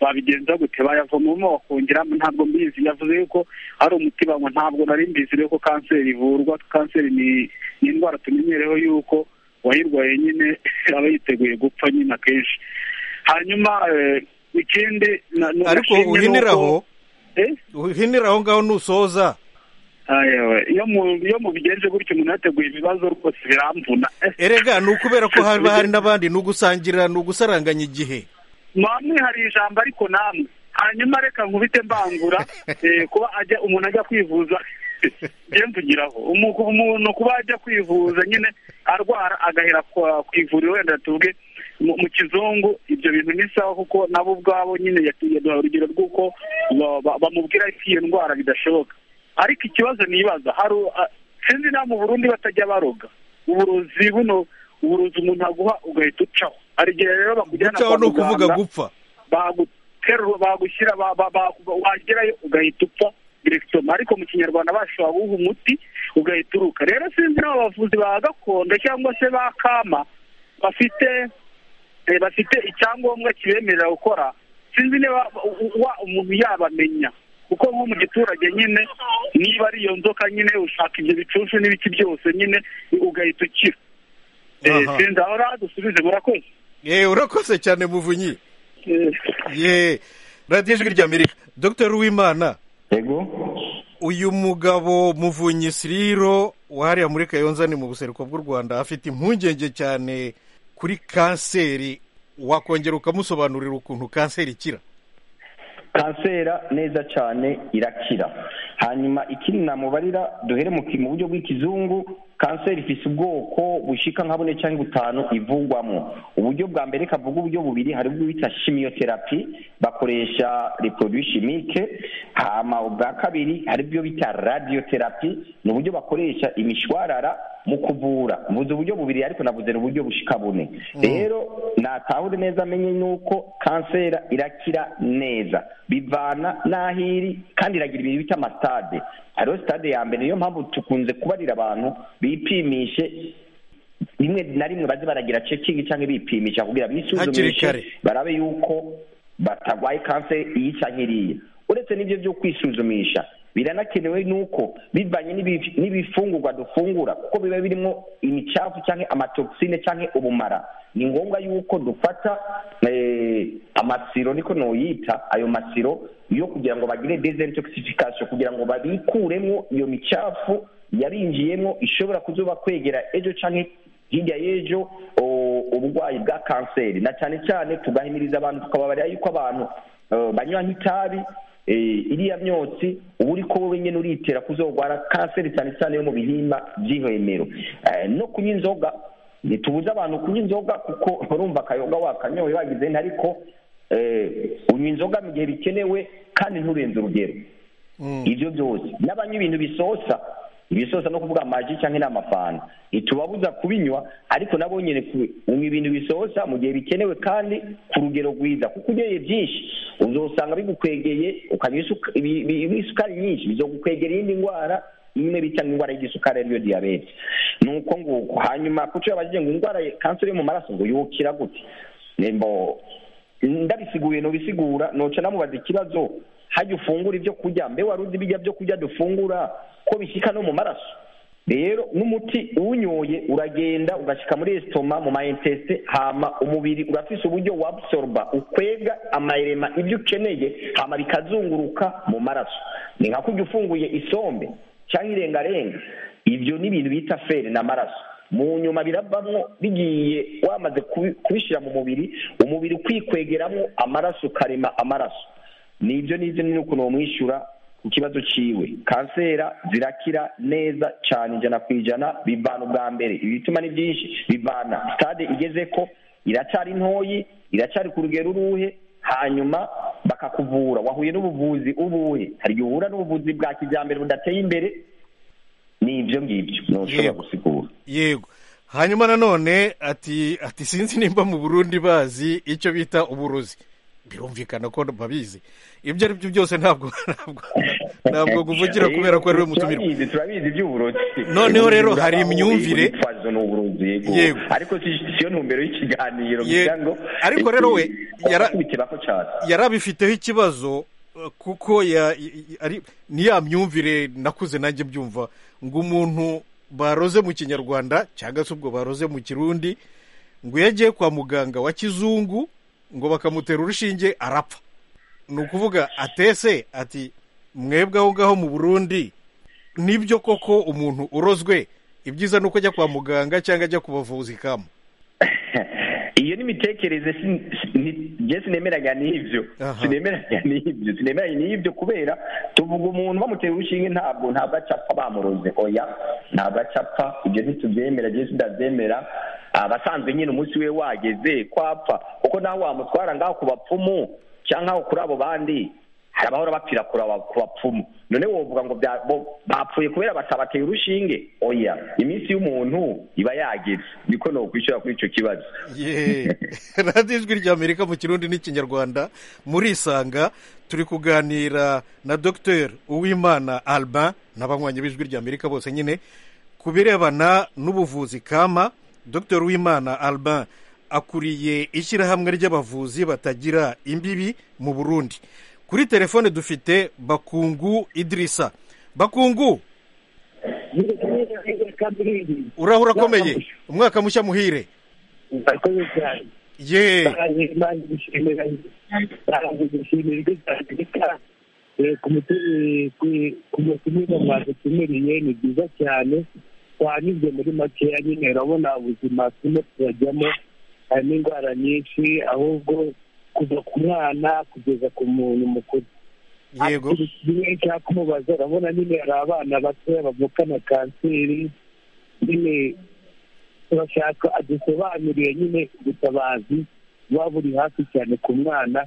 babigenza gute bayavomamo bakongeramo ntabwo mbizi yavuze yuko ari umuti banywa ntabwo nari mbizi rero ko kanseri ivurwa kanseri ni ni indwara tumenyereho yuko uwayirwaye nyine aba yiteguye gupfa nyine akenshi hanyuma eh, ikindi na- na- ariko nashimye ni uhinire uko- aho Eh? uhinire aho ngaho nusoza Ayewe, iyo mu- iyo mubigenje gutyo umuntu yateguye ibibazo rwose biramvuna erega ni ukubera ko haba hari n'abandi ni ugusangira ni ugusaranganya igihe mwamwe hari ijambo ariko namwe hanyuma reka nkubite mbangura eh, kuba ajya umuntu ajya kwivuza njye mvugiraho Umu- umuntu kuba ajya kwivuza nyine arwara agahera kwa- ku ivuriro wenda tuvuge mu mu kizungu ibyo bintu ni sawa kuko nabo ubwabo nyine yatu- yaduhaye urugero rw'uko ba- ba- bamubwira ko iyo ndwara bidashoboka ariko ikibazo nibaza hari a- sinzi nawe mu burundi batajya baroga uburozi buno uburozi umuntu aguha ugahita ucaho hari igihe rero bakujyana gucaho kwa ni ukuvuga muganga gupfa baguterura bagushyira ba- ba- ba- wagerayo ugahita upfa direkitoma ariko mu kinyarwanda bashobora guha umuti ugahita uruka rero sinzi n'abo bavuzi ba gakondo cyangwa se ba kama bafite eh, bafite icyangombwa kibemerera gukora sinzi niba u- u- wa- umuntu yabamenya kuko nko mu giturage nyine niba ari iyo nzoka nyine ushaka ibyo bicuncu n'ibiki byose nyine ugahita ukira Eh, Aha. sinzi aho rero dusubize murakoze yewe urakoze cyane muvunyi ye radiyo ijwi rya amerika dr uwimana yego uyu mugabo muvunyi siriro wahariya muri kayonza ni mu buseruko bw'u rwanda afite impungenge cyane kuri kanseri wakongera ukamusobanurira ukuntu kanseri ikira kansera neza cyane irakira hanyuma ikindi namubarira duhere mu ki- mu buryo bw'ikizungu kanseri ifite ubwoko bushika nka bune cyangwa butanu ivugwamo uburyo bwa mbere kavuga uburyo bubiri hari ubwo bita chimiotherapy bakoresha reproduit chimique hama ubwa kabiri hari ibyo bita radiotherapy ni uburyo bakoresha imishwarara mu kuvura mvuze uburyo bubiri ariko navuze ni uburyo bushika bune rero natahure neza amenye nuko kansera irakira neza bivana n'aho iri kandi iragira ibintu bita amasitade hariho sitade ya mbere niyo mpamvu tukunze kubarira abantu bipimishe rimwe na rimwe baze baragira cekingi cyangwa bipimisha kugira Hakiri bisuzumishe kare. barabe yuko batarwaye kanseri iyi cyangwa iriya uretse n'ibyo byo kwisuzumisha biranakenewe nuko bivanye n'ibi- n'ibifungurwa dufungura kuko biba birimo imicafu cyangwa amatoxine cyangwa ubumara ni ngombwa yuko dufata eh, amasiro niko noyita ayo masiro yo kugira ngo bagire desintoxification kugira ngo babikuremo iyo micafu yarinjiyemo ishobora kuzoba kwegera ejo cyangwa hirya y'ejo o- uburwayi bwa kanseri na cyane cyane tugahimiriza abantu tukababarira yuko abantu eh, banywa nk'itabi eh, iriya myotsi uba uri ko wowe nyine uritera kuzogwara kanseri cyane cyane yo mu bihimba by'ihwemero Eh, no kunywa inzoga ntitubuze abantu kunywa inzoga kuko urumva akayoga wakanyoye wagize nti ariko eh, unywa inzoga mu gihe bikenewe kandi nturenze urugero ibyo byose n'abanywa ibintu bisosa ibisosa no kuvuga amaji cyangwa n'amafanta ntitubabuza kubinywa ariko nabo nyine ku- unywa ibintu bisosa mu gihe bikenewe kandi ku rugero rwiza kuko unyoye byinshi uzosanga bigukwegeye ukanywa isuka- ibi- ibi- ibi- isukari nyinshi bizogukwegera iyindi ndwara imwe bita ngo indwara y'igisukari ariyo diyabete ni uko nguko hanyuma kuco yabajije ngo indwara ya kanseri yo mu maraso ngo yukira gute nembo ndabisiguye nobisigura noca namubaza ikibazo hajya ufungura ibyo kurya mbe wari uzi bijya byo kurya dufungura ko bishyika no mu maraso rero n'umuti uwunyoye uragenda ugashyika muri esitoma mu mayentesite hama umubiri urafise uburyo wabsorba ukwega amarema ibyo ukeneye hama bikazunguruka mu maraso ni nka kurya ufunguye isombe cyangwa irengarenga ibyo ni ibintu bita feri n'amaraso mu nyuma birabamo bigiye wamaze kubi- kubishyira mu mubiri umubiri ukwikwegeramo amaraso ukarema amaraso nibyo nibyo ni ukuntu wamwishyura ku kibazo cyiwe kansera zirakira neza cyane ijana ku ijana bivana ubwa mbere ibituma ni byinshi bivana sitade igeze ko iracyari ntoyi iracyari ku rugero uruhe hanyuma bakakuvura wahuye n'ubuvuzi ubuhe hari igihe uhura n'ubuvuzi bwa kijyambere budateye imbere ni ibyo ngibyo ntushobora Yego. gusigura yego hanyuma nanone ati ati sinzi nimba mu burundi bazi icyo bita uburozi birumvikana ko babizi ibyo ari byo byose ntabwo ntabwo ntabwo kuvugira kubera ko ari we mutumirwa Turabizi, turabizi iby'uburozi Noneho rero Uburozi hari aho imyumvire. uri kwitwaza ni uburozi yego Yego. ariko si- siyo ntumbero y'ikiganiro Yego. kugira ngo Ariko rero we, yara- yakubitira ko cyane yari abifiteho ikibazo eh, kuko ya- i- i- ari ni ya myumvire nakuze nanjye mbyumva ngo umuntu baroze mu kinyarwanda cyangwa se ubwo baroze mu kirundi ngo iyo agiye kwa muganga wa kizungu ngo bakamutera urushinge arapfa ni ukuvuga atese ati mwebwe aho ngaho mu burundi nibyo koko umuntu urozwe ibyiza ni uko ajya kwa muganga cyangwa ajya ku bavuzi kama iyo ni imitekerereze si- si- ni- njye sinemeraga n'ibyo Aha. sinemeraga n'ibyo sinemeraga n'ibyo kubera tuvuga umuntu bamutera urushinge ntabwo ntabwo acapfa bamuroze oya ntabwo acapfa ibyo ntitubyemera njye sitabyemera abasanzwe nyine umunsi we wageze ko apfa kuko nawe wamutwara ngaho ku bapfumu cyangwa aho kuri abo bandi hari abahora bapfira kuri aba- ku bapfumu none wovuga ngo bya- bo- bapfuye kubera batabateye urushinge oya iminsi y'umuntu iba yageze niko nokwishyura kuri icyo kibazo Ye. radiyo ijwi ry'amerika mu kirundi n'ikinyarwanda muri isanga turi kuganira na dr uwimana alba n'abanywanyi b'ijwi ry'amerika bose nyine ku birebana n'ubuvuzi kama dr uwimana alba akuriye ishyirahamwe ry'abavuzi batagira imbibi mu burundi kuri telefone dufite bakungu idirisa bakungu uraho urakomeye umwaka mushya muhire murakoze cyane ye imana gushimira ntabwo gushimira ibyo byandika ku mutumire mwadutumiriye ni byiza cyane twanyuze muri makeya nyine urabona ubuzima turimo turajyamo harimo indwara nyinshi ahubwo kuva ku mwana kugeza ku muntu mukuru yego bimwe nshaka kumubaza urabona nyine hari abana batoya bavukana kanseri nyine turashaka adusobanurire nyine ubutabazi buba buri hafi cyane ku mwana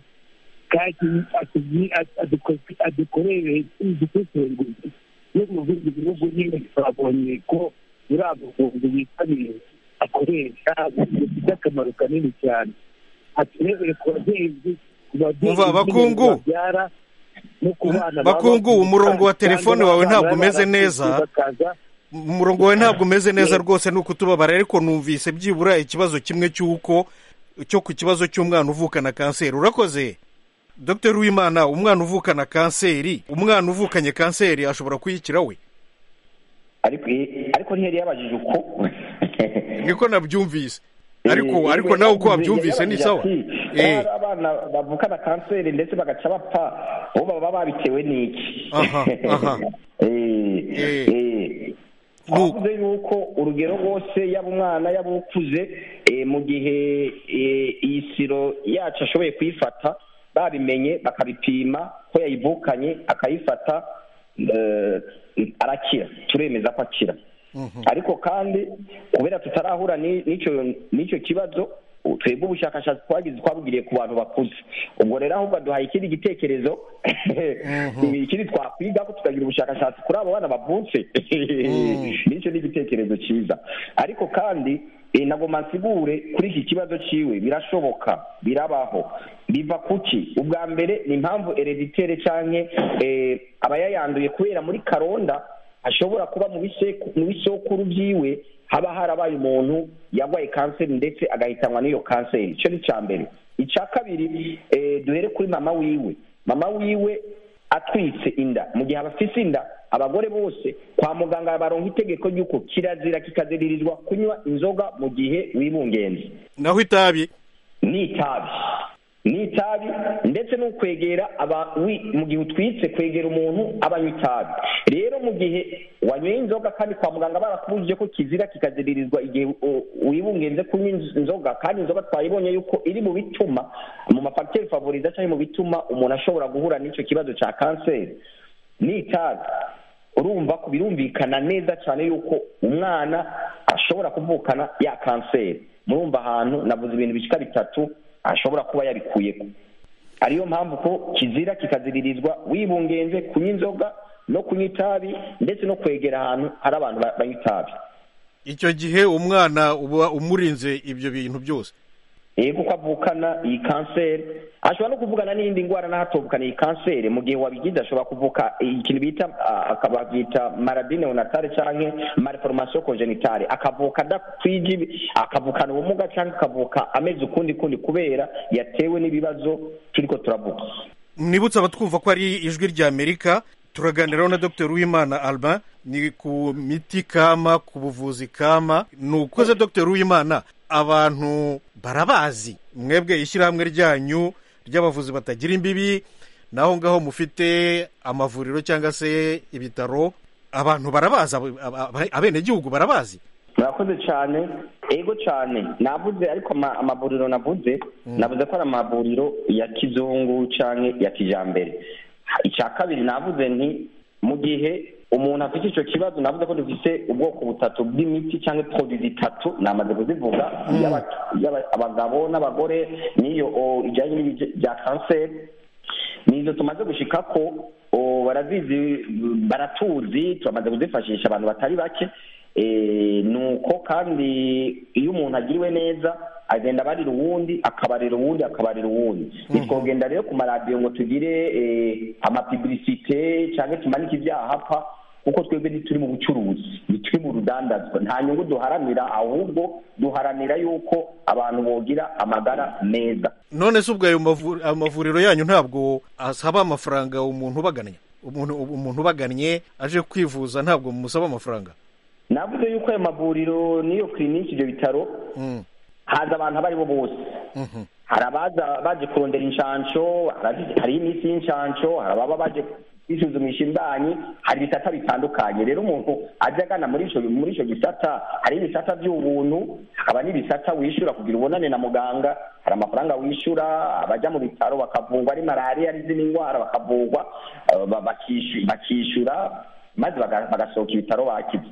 kandi atubwi- aduko- adukorere udusesenguzi no mu bindi bihugu nyine twabonye ko muri abo buvuzi bitabiriye akoresha bifite akamaro kanini cyane aturebere ku babyeyi ku babyeyi Umva, abakungu. babyara no ku bana baba- Bakungu, umurongo wa telefone wawe ntabwo umeze neza. Bakaza umurongo wawe ntabwo umeze neza rwose ni ukutubabara ariko numvise byibura ikibazo kimwe cy'uko cyo ku kibazo cy'umwana uvukana kanseri urakoze dr wimana umwana uvukana kanseri umwana uvukanye kanseri ashobora kuyikira we ariko ariko ntiyari yabajije uko niko nabyumvise ariko ariko nawe uko wabyumvise ni sawa Eh, Eh, abana bavukana kanseri ndetse bagaca bapfa bo baba babitewe n'iki Aha, aha. Eh, Eh. eh. Nu- twavuze yuko urugero rwose yaba umwana yaba ukuze eh, mu gihe eh, iyi siro yacu ashoboye kuyifata babimenye bakabipima ko yayivukanye akayifata eh, arakira turemeza ko akira ariko kandi kubera tutarahura ni- n'icyo n'icyo kibazo u- twebwe ubushakashatsi twagize twabugiriye ku bantu bakuze ubwo rero ahubwo duhaye ikindi gitekerezo ikindi twakwiga ko tukagira ubushakashatsi kuri abo bana bavutse n'icyo ni igitekerezo cyiza ariko kandi eh, nagomba nsigure kuri iki kibazo cyiwe birashoboka birabaho biva kuki ubwa mbere ni impamvu ereditere canke eh, abayayanduye kubera muri karonda ashobora kuba mu biseku- mu bisokuru byiwe haba harabaye umuntu yarwaye kanseri ndetse agahitanwa n'iyo kanseri icyo ni icya mbere icya kabiri eh, duhere kuri mama wiwe mama wiwe atwitse inda mu gihe abafise inda abagore bose kwa muganga baronka itegeko ry'uko kirazira kikaziririzwa kunywa inzoga mu gihe wibungenze naho itabi n'itabi ni itabi ndetse no kwegera aba- wi- mu gihe utwitse kwegera umuntu abanywa itabi rero mu gihe wanyweye inzoga kandi kwa muganga barakubujije ko kizira kikaziririzwa igihe u- wibungenze kunywa inz- inzoga kandi inzoga twayibonye yuko iri mu bituma mu mafagiteri favoriza cyangwa mu bituma umuntu ashobora guhura n'icyo kibazo cya kanseri ni itabi urumva ko birumvikana neza cyane yuko umwana ashobora kuvukana ya kanseri murumva ahantu navuze ibintu bishyika bitatu ashobora kuba yabikuyeko ariyo mpamvu ko kizira kikaziririzwa wibungenze kunywa inzoga no kunywa itabi ndetse no kwegera ahantu hari abantu ba- banywa itabi icyo gihe umwana uba umurinze ibyo bintu byose yego kuko avukana iyi kanseri ashobora no kuvugana n'indi ndwara n'ahatuvukana iyi kanseri mu gihe wabigize ashobora kuvuka ikintu bita ah, akaba byita maradine onatare cyangwa malformation congenitale akavuka adakwije ibi- akavukana ubumuga cyangwa akavuka ameze ukundi kundi kubera yatewe n'ibibazo turiko turavuga mwibutse abatwumva ko ari ijwi ry'amerika turaganiraho na dr uwimana albin ni ku miti kama ku buvuzi kama ni ukoze dr uwimana abantu barabazi mwebwe ishyirahamwe ryanyu ry'abavuzi batagira imbibi naho ngaho mufite amavuriro cyangwa se ibitaro abantu barabazi abo- aba- aba- abenegihugu barabazi murakoze cyane yego cyane navuze ariko ama- amavuriro navuze navuze ko ari amavuriro ya kizungu cyangwa ya kijyambere icya kabiri navuze nti mu gihe umuntu afite icyo kibazo navuze ko dufite ubwoko butatu bw'imiti cyangwa produi zitatu namaze kuzivuga iy'aba- iy'aba- abagabo n'abagore n'iyo o, ijyanye n'ibya kanseri nizo tumaze gushika ko o, barazizi baratuzi turamaze kuzifashisha abantu batari bake Eh, ni uko kandi iyo umuntu agiriwe neza agenda abarira uwundi akabarira uwundi akabarira uwundi ntitwogenda rero ku maradiyo ngo tugire eh, amapibilisite cyangwa tumanike ibyaha apfa kuko twebwe ntituri mu bucuruzi ntituri mu rudandazwa nta nyungu duharanira ahubwo duharanira yuko abantu bogira amagara meza none se ubwo ayo mavu- amavuriro yanyu ntabwo asaba amafaranga umuntu ubagannye umuntu umuntu ubagannye aje kwivuza ntabwo mumusaba amafaranga navuze yuko ayo mavuriro n'iyo kiriniki ibyo bitaro Mm. haza abantu abo ari bo bose Mhm. hari abaza baje kurondera inshansho hari- hari iminsi y'inshansho hari ababa baje kwisuzumisha imbanyi hari ibisata bitandukanye rero umuntu ajya agana muri ico muri ico gisata hari ibisata by'ubuntu hakaba n'ibisata wishyura kugira ubonane na muganga hari amafaranga wishyura abajya mu bitaro bakavugwa ari malariya ari izindi ndwara bakavugwa eh, ba- bakishu- bakishyura maze baga- bagasohoka ibitaro bakize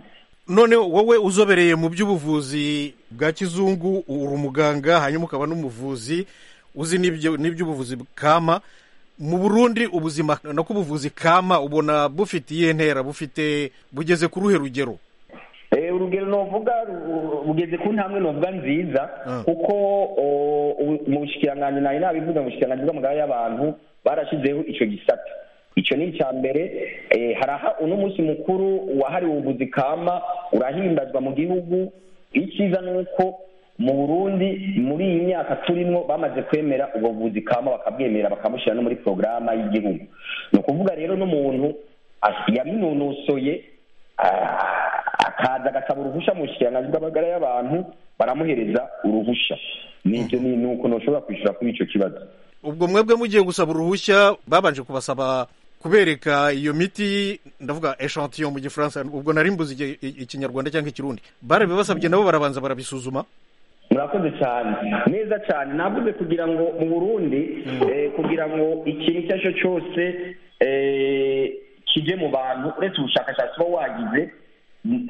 none wowe uzobereye mu by'ubuvuzi bwa kizungu uri umuganga hanyuma ukaba n'umuvuzi uzi n'ibyo- n'iby'ubuvuzi kama mu burundi ubuzima no ku buvuzi kama ubona bufite iyihe ntera bufite bugeze ku ruhe rugero Eh, urugero novuga ru- rugeze ku ntambwe novuga nziza Ah. kuko o, u- mu bushikiranganji nari nabivuze mu bushikiranganji bw'amagara y'abantu barashyizeho icyo gisata icyo ni icya mbere eh, haraha uno munsi mukuru wahariwe ubuvuzi kama urahimbazwa mu gihugu icyiza ni uko mu burundi muri iyi myaka turimo bamaze kwemera ubwo buvuzi kama bakabwemera bakabushyira no muri porogaramu y'igihugu ni ukuvuga rero n'umuntu as- yabinonosoye Ah, akaza agasaba uruhushya mu bushikiranganji bw'amagara y'abantu baramuhereza uruhushya nibyo ni ni uko ntushobora kwishyura kuri icyo kibazo ubwo mwebwe mugiye gusaba uruhushya babanje kubasaba kubereka iyo miti ndavuga echantion mu gifaransa ubwo nari mbuzi igi- i- ikinyarwanda cyangwa ikirundi barabibasabye nabo barabanza barabisuzuma murakoze cyane neza cyane navuze kugira ngo mu burundi eh, kugira ngo ikintu icyo ari cyo cyose eh, kijye mu bantu uretse ubushakashatsi uba wagize mm,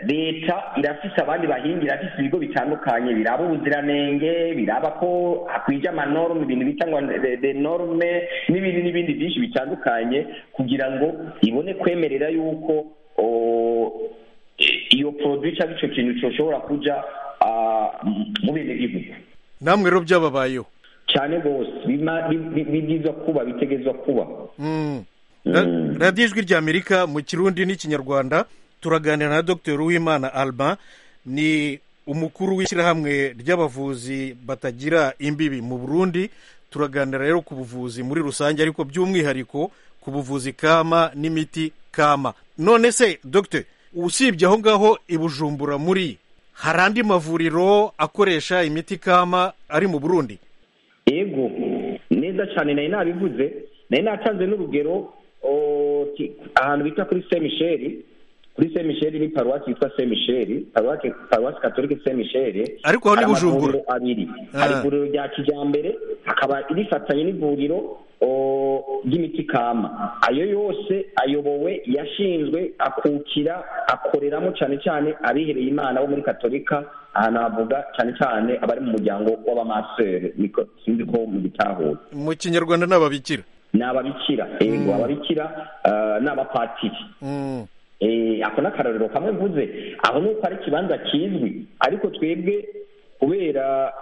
leta irafise abandi bahinga irafise ibigo bitandukanye biraba ubuziranenge biraba ko hakwije amanorme ibintu bita ngo de- de norme n'ibindi n'ibindi byinshi bitandukanye kugira ngo ibone kwemerera yuko o, iyo produit cyangwa icyo kintu cyoshobora kuja ah, m- mu bindi bihugu namwe rero byababayeho cyane rwose bima- bi- bi- bibwirizwa kuba bitegezwa kuba Mm. Ra- Mm. radiyo ijwi ry'amerika mu kirundi n'ikinyarwanda turaganira na dr uwimana alba ni umukuru w'ishyirahamwe ry'abavuzi batagira imbibi mu burundi turaganira rero ku buvuzi muri rusange ariko by'umwihariko ku buvuzi kama n'imiti kama none se dr usibye aho ngaho i bujumbura muri hari andi mavuriro akoresha imiti kama ari mu burundi yego neza cyane nari nabivuze nari natanze n'urugero o, ki- ahantu bita kuri se misheri kuri se misheri ni paruwasi yitwa se misheri paruwasi paruwasi katolike se misheri Ariko aho ni Bujumbura. abiri Ah. hari ivuriro rya kijyambere hakaba rifatanye n'ivuriro o, ry'imiti kama ayo yose ayobowe yashinzwe akukira akoreramo cyane cyane abihereye imana bo muri katolika aha navuga cyane cyane abari mu muryango w'abamasere niko sinzi ko mu gitahura mu kinyarwanda ni ababikira ni ababikira yego ababikira ah, ni abapatiri Mm. Eh, ako ni akarorero kamwe mvuze aho ni uko ari ikibanza kizwi ariko twebwe kubera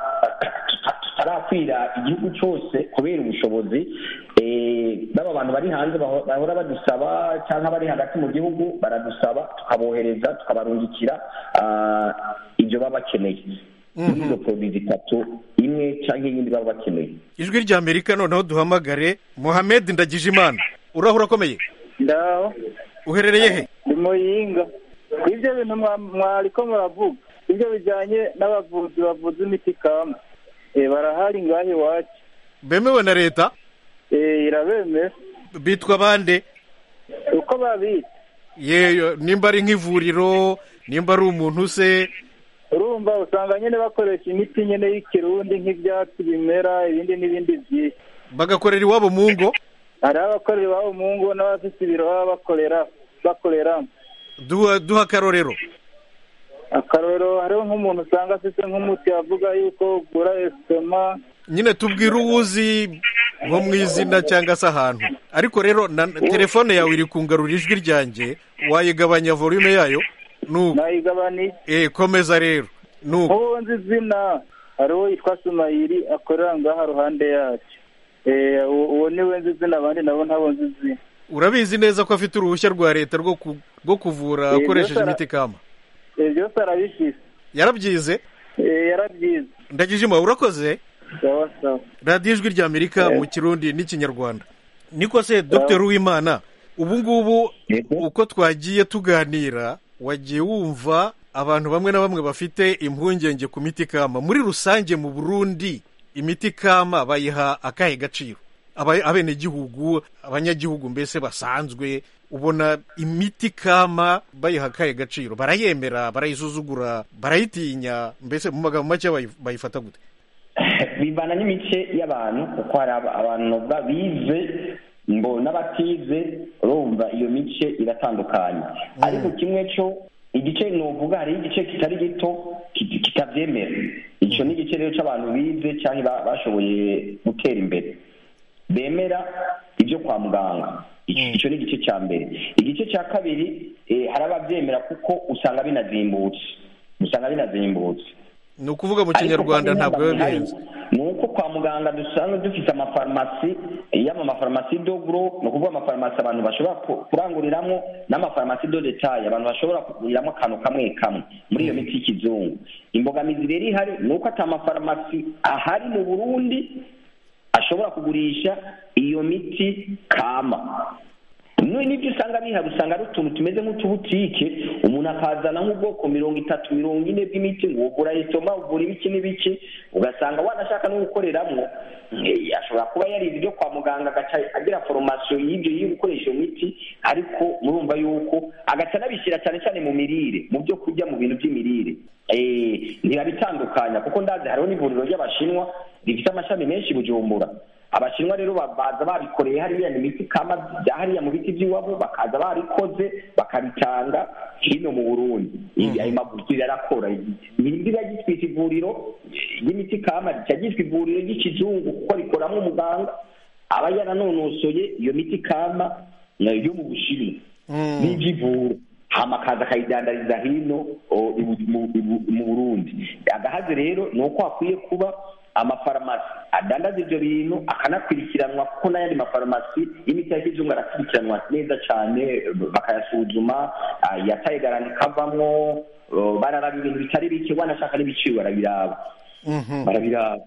tuta- tutarakwira igihugu cyose kubera ubushobozi eh, baba bantu bari hanze baho- bahora badusaba cyangwa bari hagati mu gihugu baradusaba tukabohereza tukabarungikira ah, ibyo baba bakeneye muri izo poroduwi zitatu imwe cyangwa iyindi baba bakeneye ijwi rya amerika noneho duhamagare muhamed ndagijimana urahura akomeye ndaho uherereye he ni muyinga ibyo bintu mwa- mwariko muravuga ibyo bijyanye n'abavuzi bavuza imiti kama Eh, barahari ngaho iwacu bemewe na leta Eh, irabemera bitwa bande uko babita yeyo nimba ari nk'ivuriro nimba ari umuntu se urumva usanga nyine bakoresha imiti nyine y'ikirundi nk'ibyatsi bimera ibindi n'ibindi byinshi bagakorera iwabo mu ngo hari abakorera iwabo mu ngo n'abafite ibiro baba bakorera bakoreramo duha duha akarorero akarorero hariho nk'umuntu usanga afite nk'umuti avuga yuko ugura esitoma nyine tubwire uwuzi nko mu izina cyangwa se ahantu ariko rero na telefone yawe iri kungarura ijwi ryanjye wayigabanya volume yayo nuko nayigabaniye eh komeza rero nuko nk'ubu nzi izina hari uwo yitwa sumayiri akorera ngaha ruhande yacu Eh, uwo uwo niwe nzi izina abandi nabo ntabo nzi izina urabizi neza ko afite uruhushya rwa leta rwo ku- rwo kuvura Eh, akoresheje Musa ara- imiti kama Eh, byose arabifite yarabyize Eh, yarabyize ndagijima urakoze sawa sawa radiyo ijwi rya amerika mu kirundi n'ikinyarwanda niko se dr uwimana ubu ngubu Yego. uko twagiye tuganira wagiye wumva abantu bamwe na bamwe bafite impungenge ku miti kama muri rusange mu burundi imiti kama bayiha akahe gaciro Aba- abenegihugu abanyagihugu mbese basanzwe ubona imiti kama bayiha akahe gaciro barayemera barayisuzugura barayitinya mbese mu magambo make bayi- bayifata gute bivana n'imice y'abantu kuko hari aba- abantu bavuga bize ngo n'abatize urumva iyo mice iratandukanye ariko kimwe cyo igice novuga hariho igice kitari gito kit- kitabyemera icyo ni igice rero cy'abantu bize cyangwa ba- bashoboye gutera imbere bemera ibyo kwa muganga icyo ni igice cya mbere igice cya kabiri eh, hari ababyemera kuko usanga binazimbutse usanga binazimbutse ni ukuvuga mu Ariko kinyarwanda kandi ntabwo biba n'abantu bihenze hari, ni uko kwa muganga dusanzwe dufite amafarumasi yaba amafarumasi dogro ni ukuvuga amafarumasi abantu bashobora ku- kuranguriramo n'amafarumasi do detaye abantu bashobora kuguriramo akantu kamwe kamwe muri iyo miti y'ikizungu imbogamizi rero ihari ni uko ata mafarumasi ahari mu burundi ashobora kugurisha iyo miti kama Mwe n'ibyo usanga bihari usanga ari utuntu tumeze nk'utubutike umuntu akazana nk'ubwoko mirongo itatu mirongo ine bw'imiti ngo ugura esitoma ugura ibiki n'ibiki ugasanga wanashaka no gukoreramo eh, ashobora kuba yarize ibyo kwa muganga agaca agira foromasiyo y'ibyo yo gukoresha iyo miti ariko murumva yuko agaca anabishyira cyane cyane mu mirire mu byo kurya mu bintu by'imirire Eh, ntibabitandukanya kuko ndazi hariho n'ivuriro ry'abashinwa rifite amashami menshi i bujumbura abashinwa rero ba- baza babikoreye hariya ni imiti kama bya hariya mu biti by'iwabo bakaza barikoze bakabitanga hino mu burundi ibi ayo maguru yarakora ntibiba gitwita ivuriro ry'imiti kama rica ryitwa ivuriro ry'ikizungu kuko rikoramo umuganga aba yaranonosoye iyo miti kama eh, yo mu bushinwa n'iby'ivura hama akaza akayidandariza hino o, i Bu- mu- i Bu- mu burundi agahaze rero ni uko hakwiye kuba amafarumasi adandaza ibyo bintu akanakurikiranwa kuko n'ayandi mafarumasi y'imiti ya kizungu arakurikiranwa neza cyane bakayasuzuma ah, yataye garanti kavamwo oh, bararaba ibintu bitari bike wanashaka n'ibiciro barabiraba barabiraba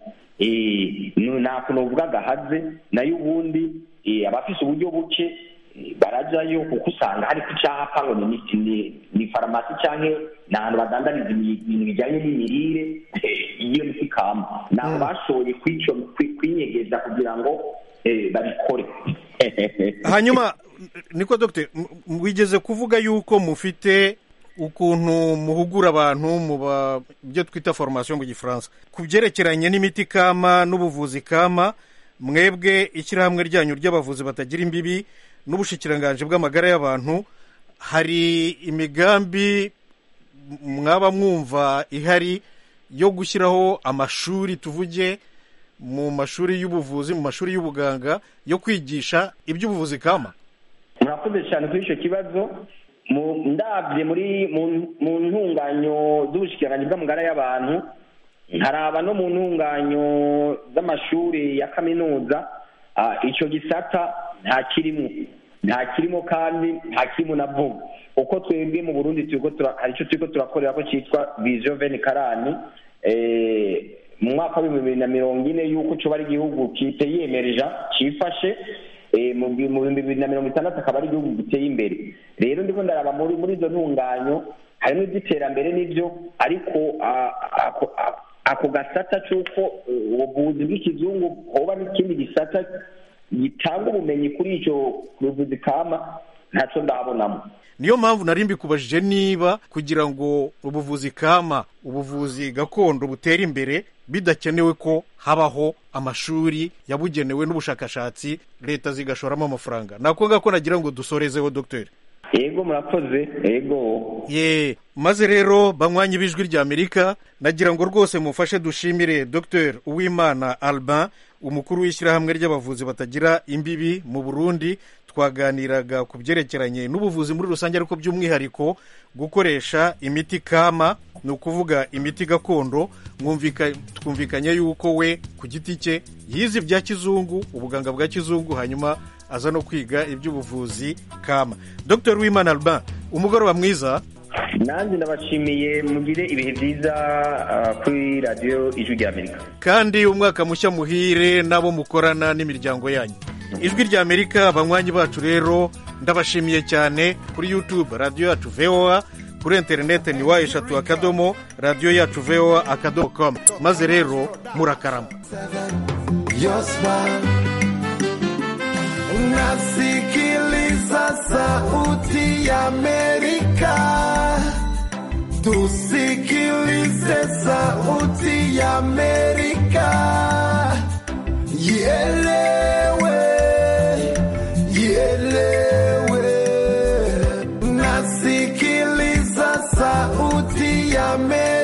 Eh, nu- nta kuntu uvuga agahaze nayo ubundi eh, abafise uburyo buke eh, barajayo kuko usanga hari ku cyapa ngo ni imiti ni- ni farumasi cyangwa ni ahantu badandariza imi- ibintu bijyanye n'imirire eh, iyo miti kama ntabwo bashoye kuri icyo- kuri- kwinyegeza kugira ngo eh, babikore hanyuma niko dogiteri wigeze kuvuga yuko mufite ukuntu muhugura abantu mu ba- byo twita foromasiyo mu gifaransa ku byerekeranye n'imiti kama n'ubuvuzi kama mwebwe ishyirahamwe ryanyu ry'abavuzi batagira imbibi n'ubushikiranganji bw'amagara y'abantu hari imigambi mwaba mwumva ihari yo gushyiraho amashuri tuvuge mu mashuri y'ubuvuzi mu mashuri y'ubuganga yo kwigisha iby'ubuvuzi kama murakoze cyane kuri icyo kibazo Mu- ndabye muri mu- mu ntunganyo z'ubushikiranganji bw'amagara y'abantu nkaraba no mu ntunganyo z'amashuri ya kaminuza ah, icyo gisata nta kirimo nta kirimo kandi nta kirimo na vuba uko twebwe mu burundi turiko tura- hari icyo turiko turakorera ko cyitwa vision veni karani eh, mu mwaka w'ibihumbi bibiri na mirongo ine y'uko coba ari igihugu kiteyiyemereja cifashe Eh, mu bi- mu bihumbi bibiri na mirongo itandatu akaba ari igihugu giteye imbere rero ndiko ndaraba muri muri izo ntunganyo harimo iby'iterambere n'ibyo ariko ah, ako- ah, ako gasata c'uko eh, ubuvuzi bw'ikizungu hoba n'ikindi gisata gitanga ubumenyi kuri ico buvuzi kama ntaco ndabonamo niyo mpamvu nari mbikubajije niba kugira ngo ubuvuzi kama ubuvuzi gakondo butere imbere bidakenewe ko habaho amashuri yabugenewe n'ubushakashatsi leta zigashoramo amafaranga nakonga ko nagira ngo dusorezeho dogiteri yego murakoze yego ye maze rero banywanyi b'ijwi ry'amerika nagira ngo rwose mufashe dushimire dr uwimana albin umukuru w'ishyirahamwe ry'abavuzi batagira imbibi mu burundi twaganiraga ku byerekeranye n'ubuvuzi muri rusange ariko by'umwihariko gukoresha imiti kama ni ukuvuga imiti gakondo mwumvika- twumvikanye yuko we ku giti cye yize ibya kizungu ubuganga bwa kizungu hanyuma aza no kwiga iby'ubuvuzi kama dr wimana albin umugoroba mwiza nanjye ndabashimiye mugire ibihe byiza ah, kuri radiyo ijwi ry'amerika kandi umwaka mushya muhire n'abo mukorana n'imiryango yanyu ijwi rya amerika abanywanyi bacu rero ndabashimiye cyane kuri youtube radiyo yacu voa kuri interineti ni wa eshatu akadomo radiyo yacu voa akadomo komu maze rero murakarama Yosma unasikiliza sauti ya Amerika, tusikilize sauti ya Amerika, ielewe, ielewe. Unasikiliza sauti ya Amerika.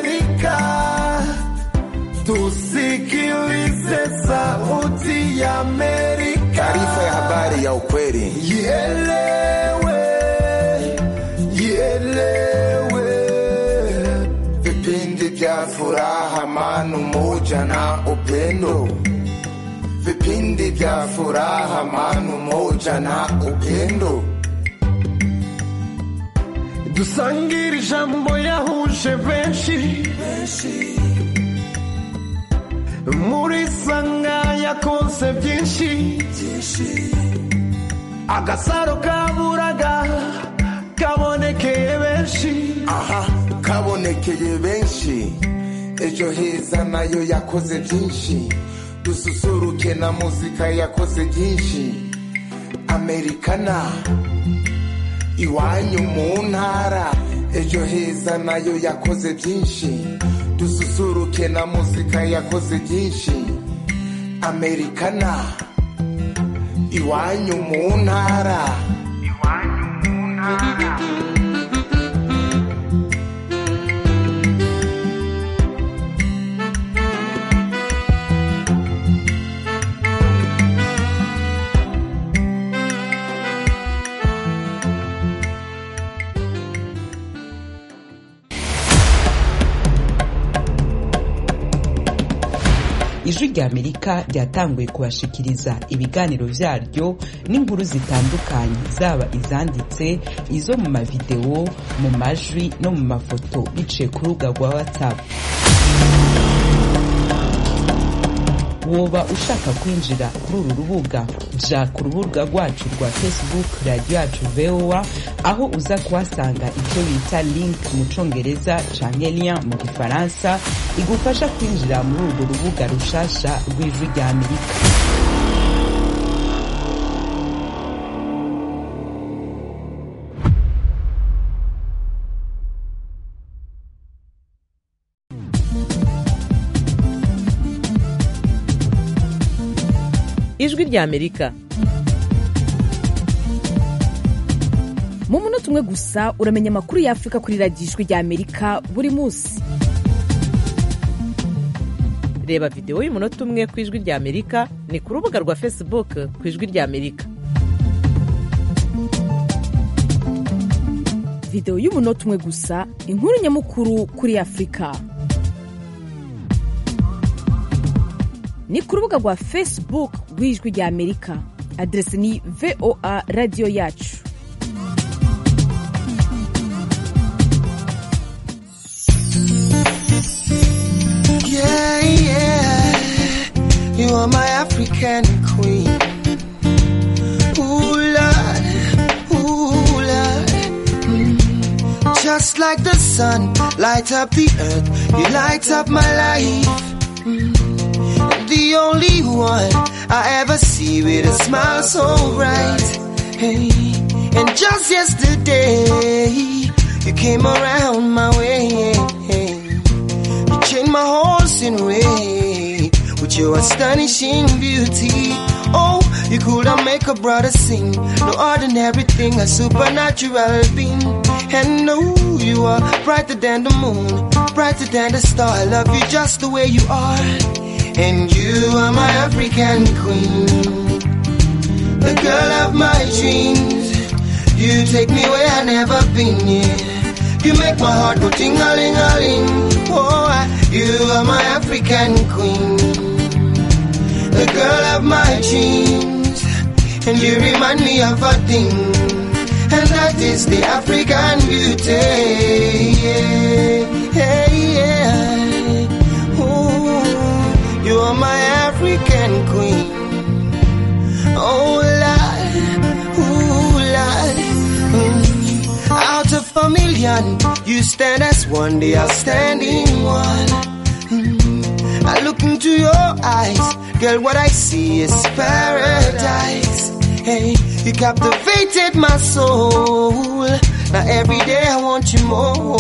tusikilize sauti ya Amerika. Taarifa ya habari ya ukweli. Ielewe, ielewe. Vipindi vya furaha, amani, umoja na upendo. Vipindi vya furaha, amani, umoja na upendo. Dusangire ijambo yahuje benshi muri sanga yakonse byinshi agasaro kaburaga kabonekeye benshi aha kabonekeye benshi ejo heza nayo yakoze byinshi dususuruke na muzika yakoze byinshi amerikana iwanyu mu ntara ejo heza nayo yakoze byinshi dususuruke na muzika yakoze byinshi amerikana iwanyu mu ntara ijwi ry'amerika ryatanguye kubashikiriza ibiganiro byaryo n'inkuru zitandukanye zaba izanditse izo mu mavidewo mu majwi no mu mafoto biciye ku rubuga rwa watsapu woba ushaka kwinjira kuri uru rubuga jya ku rubuga rwacu rwa facebook radiyo yacu voa aho uza kuhasanga icyo bita link mu cyongereza canke lien mu gifaransa igufasha kwinjira muri urwo rubuga rushasha rw'ijwi rya amerika ijwi rya amerika mu munota umwe gusa uramenya amakuru ya afurika kuri radiyo ijwi rya amerika buri munsi reba videwo y'umunota umwe ku ijwi rya amerika ni ku rubuga rwa facebook ku ijwi rya amerika videwo y'umunota umwe gusa inkuru nyamukuru kuri afurika ni ku rubuga rwa facebook rw'ijwi rya amerika aderesi ni voa radiyo yacu Yeah, yeah. You are my African queen. Ooh, Lord. Ooh, Lord. Mm. Just like the sun, light up the earth. You light up my life. Mm. The only one I ever see with a smile so bright. Hey. And just yesterday, you came around my way. You changed my whole scenery with your astonishing beauty. Oh, you could have make a brother sing. No ordinary thing, a supernatural being. And oh, you are brighter than the moon, brighter than the star. I love you just the way you are. And you are my African queen, the girl of my dreams. You take me where I never been. Yeah. You make my heart go ting a ling a ling. Oh, I, you are my African queen, the girl of my dreams, and you remind me of a thing, and that is the African beauty. Yeah, yeah, yeah. Ooh, you are my African queen. Oh, Lord, ooh, Lord. Mm. Out of a million, you stand as one, the outstanding one. Mm. I look into your eyes, girl, what I see is paradise. Hey, you captivated my soul. Now every day I want you more.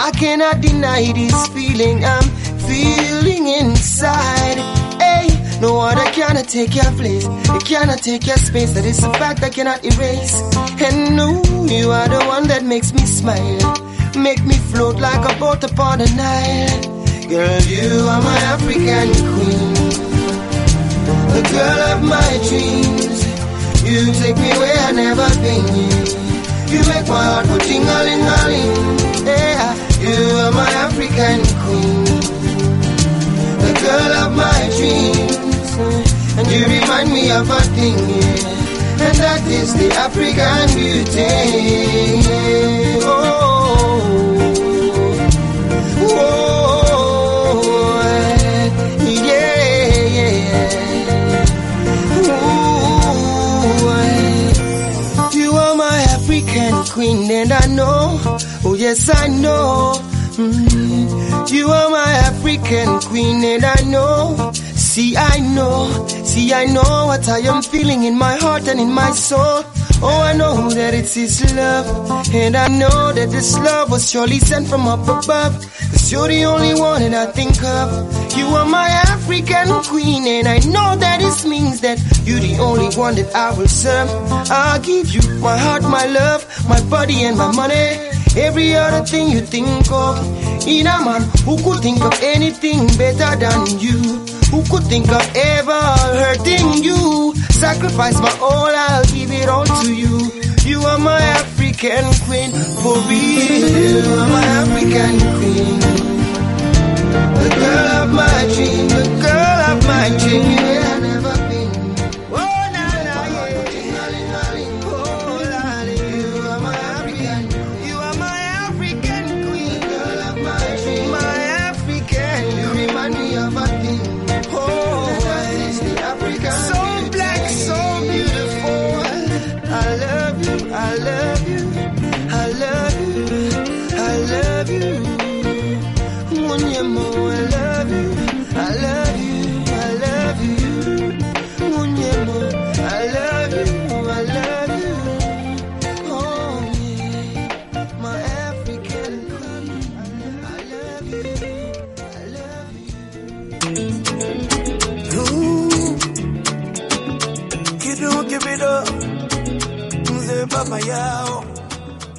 I cannot deny this feeling I'm feeling inside. Hey, no other cannot take your place. It cannot take your space. That is a fact I cannot erase. And no, you are the one that makes me smile. Make me float like a boat upon the Nile. Girl, you are my African queen. The girl of my dreams. You take me where I never been. You make my heart go ting-a-ling-a-ling. Yeah, you are my African queen the girl of my dreams. And you remind me of a thing, yeah. and that is the African beauty. yeah. Oh, oh, oh, yeah, yeah. Ooh, you are my African queen, and I know, oh yes, I know. Mm. You are my African queen, and I know. See, I know. See, I know what I am feeling in my heart and in my soul. Oh, I know that it's His love. And I know that this love was surely sent from up above. Cause you're the only one that I think of. You are my African queen, and I know that this means that you're the only one that I will serve. I'll give you my heart, my love, my body, and my money. Every other thing you think of. In a man who could think of anything better than you. Who could think of ever hurting you? Sacrifice my all, I'll give it all to you. You are my African queen, for real. You are my African queen. The girl of my dream, the girl of my dream. Yeah, I've never been. Oh, na, na, yeah. Oh, la, la. You are my African you are my African queen, girl of my dream. My African, you remind me of a thing. Oh, the African. So black, so beautiful. I love you, I love you, I love you, I love you. yeah,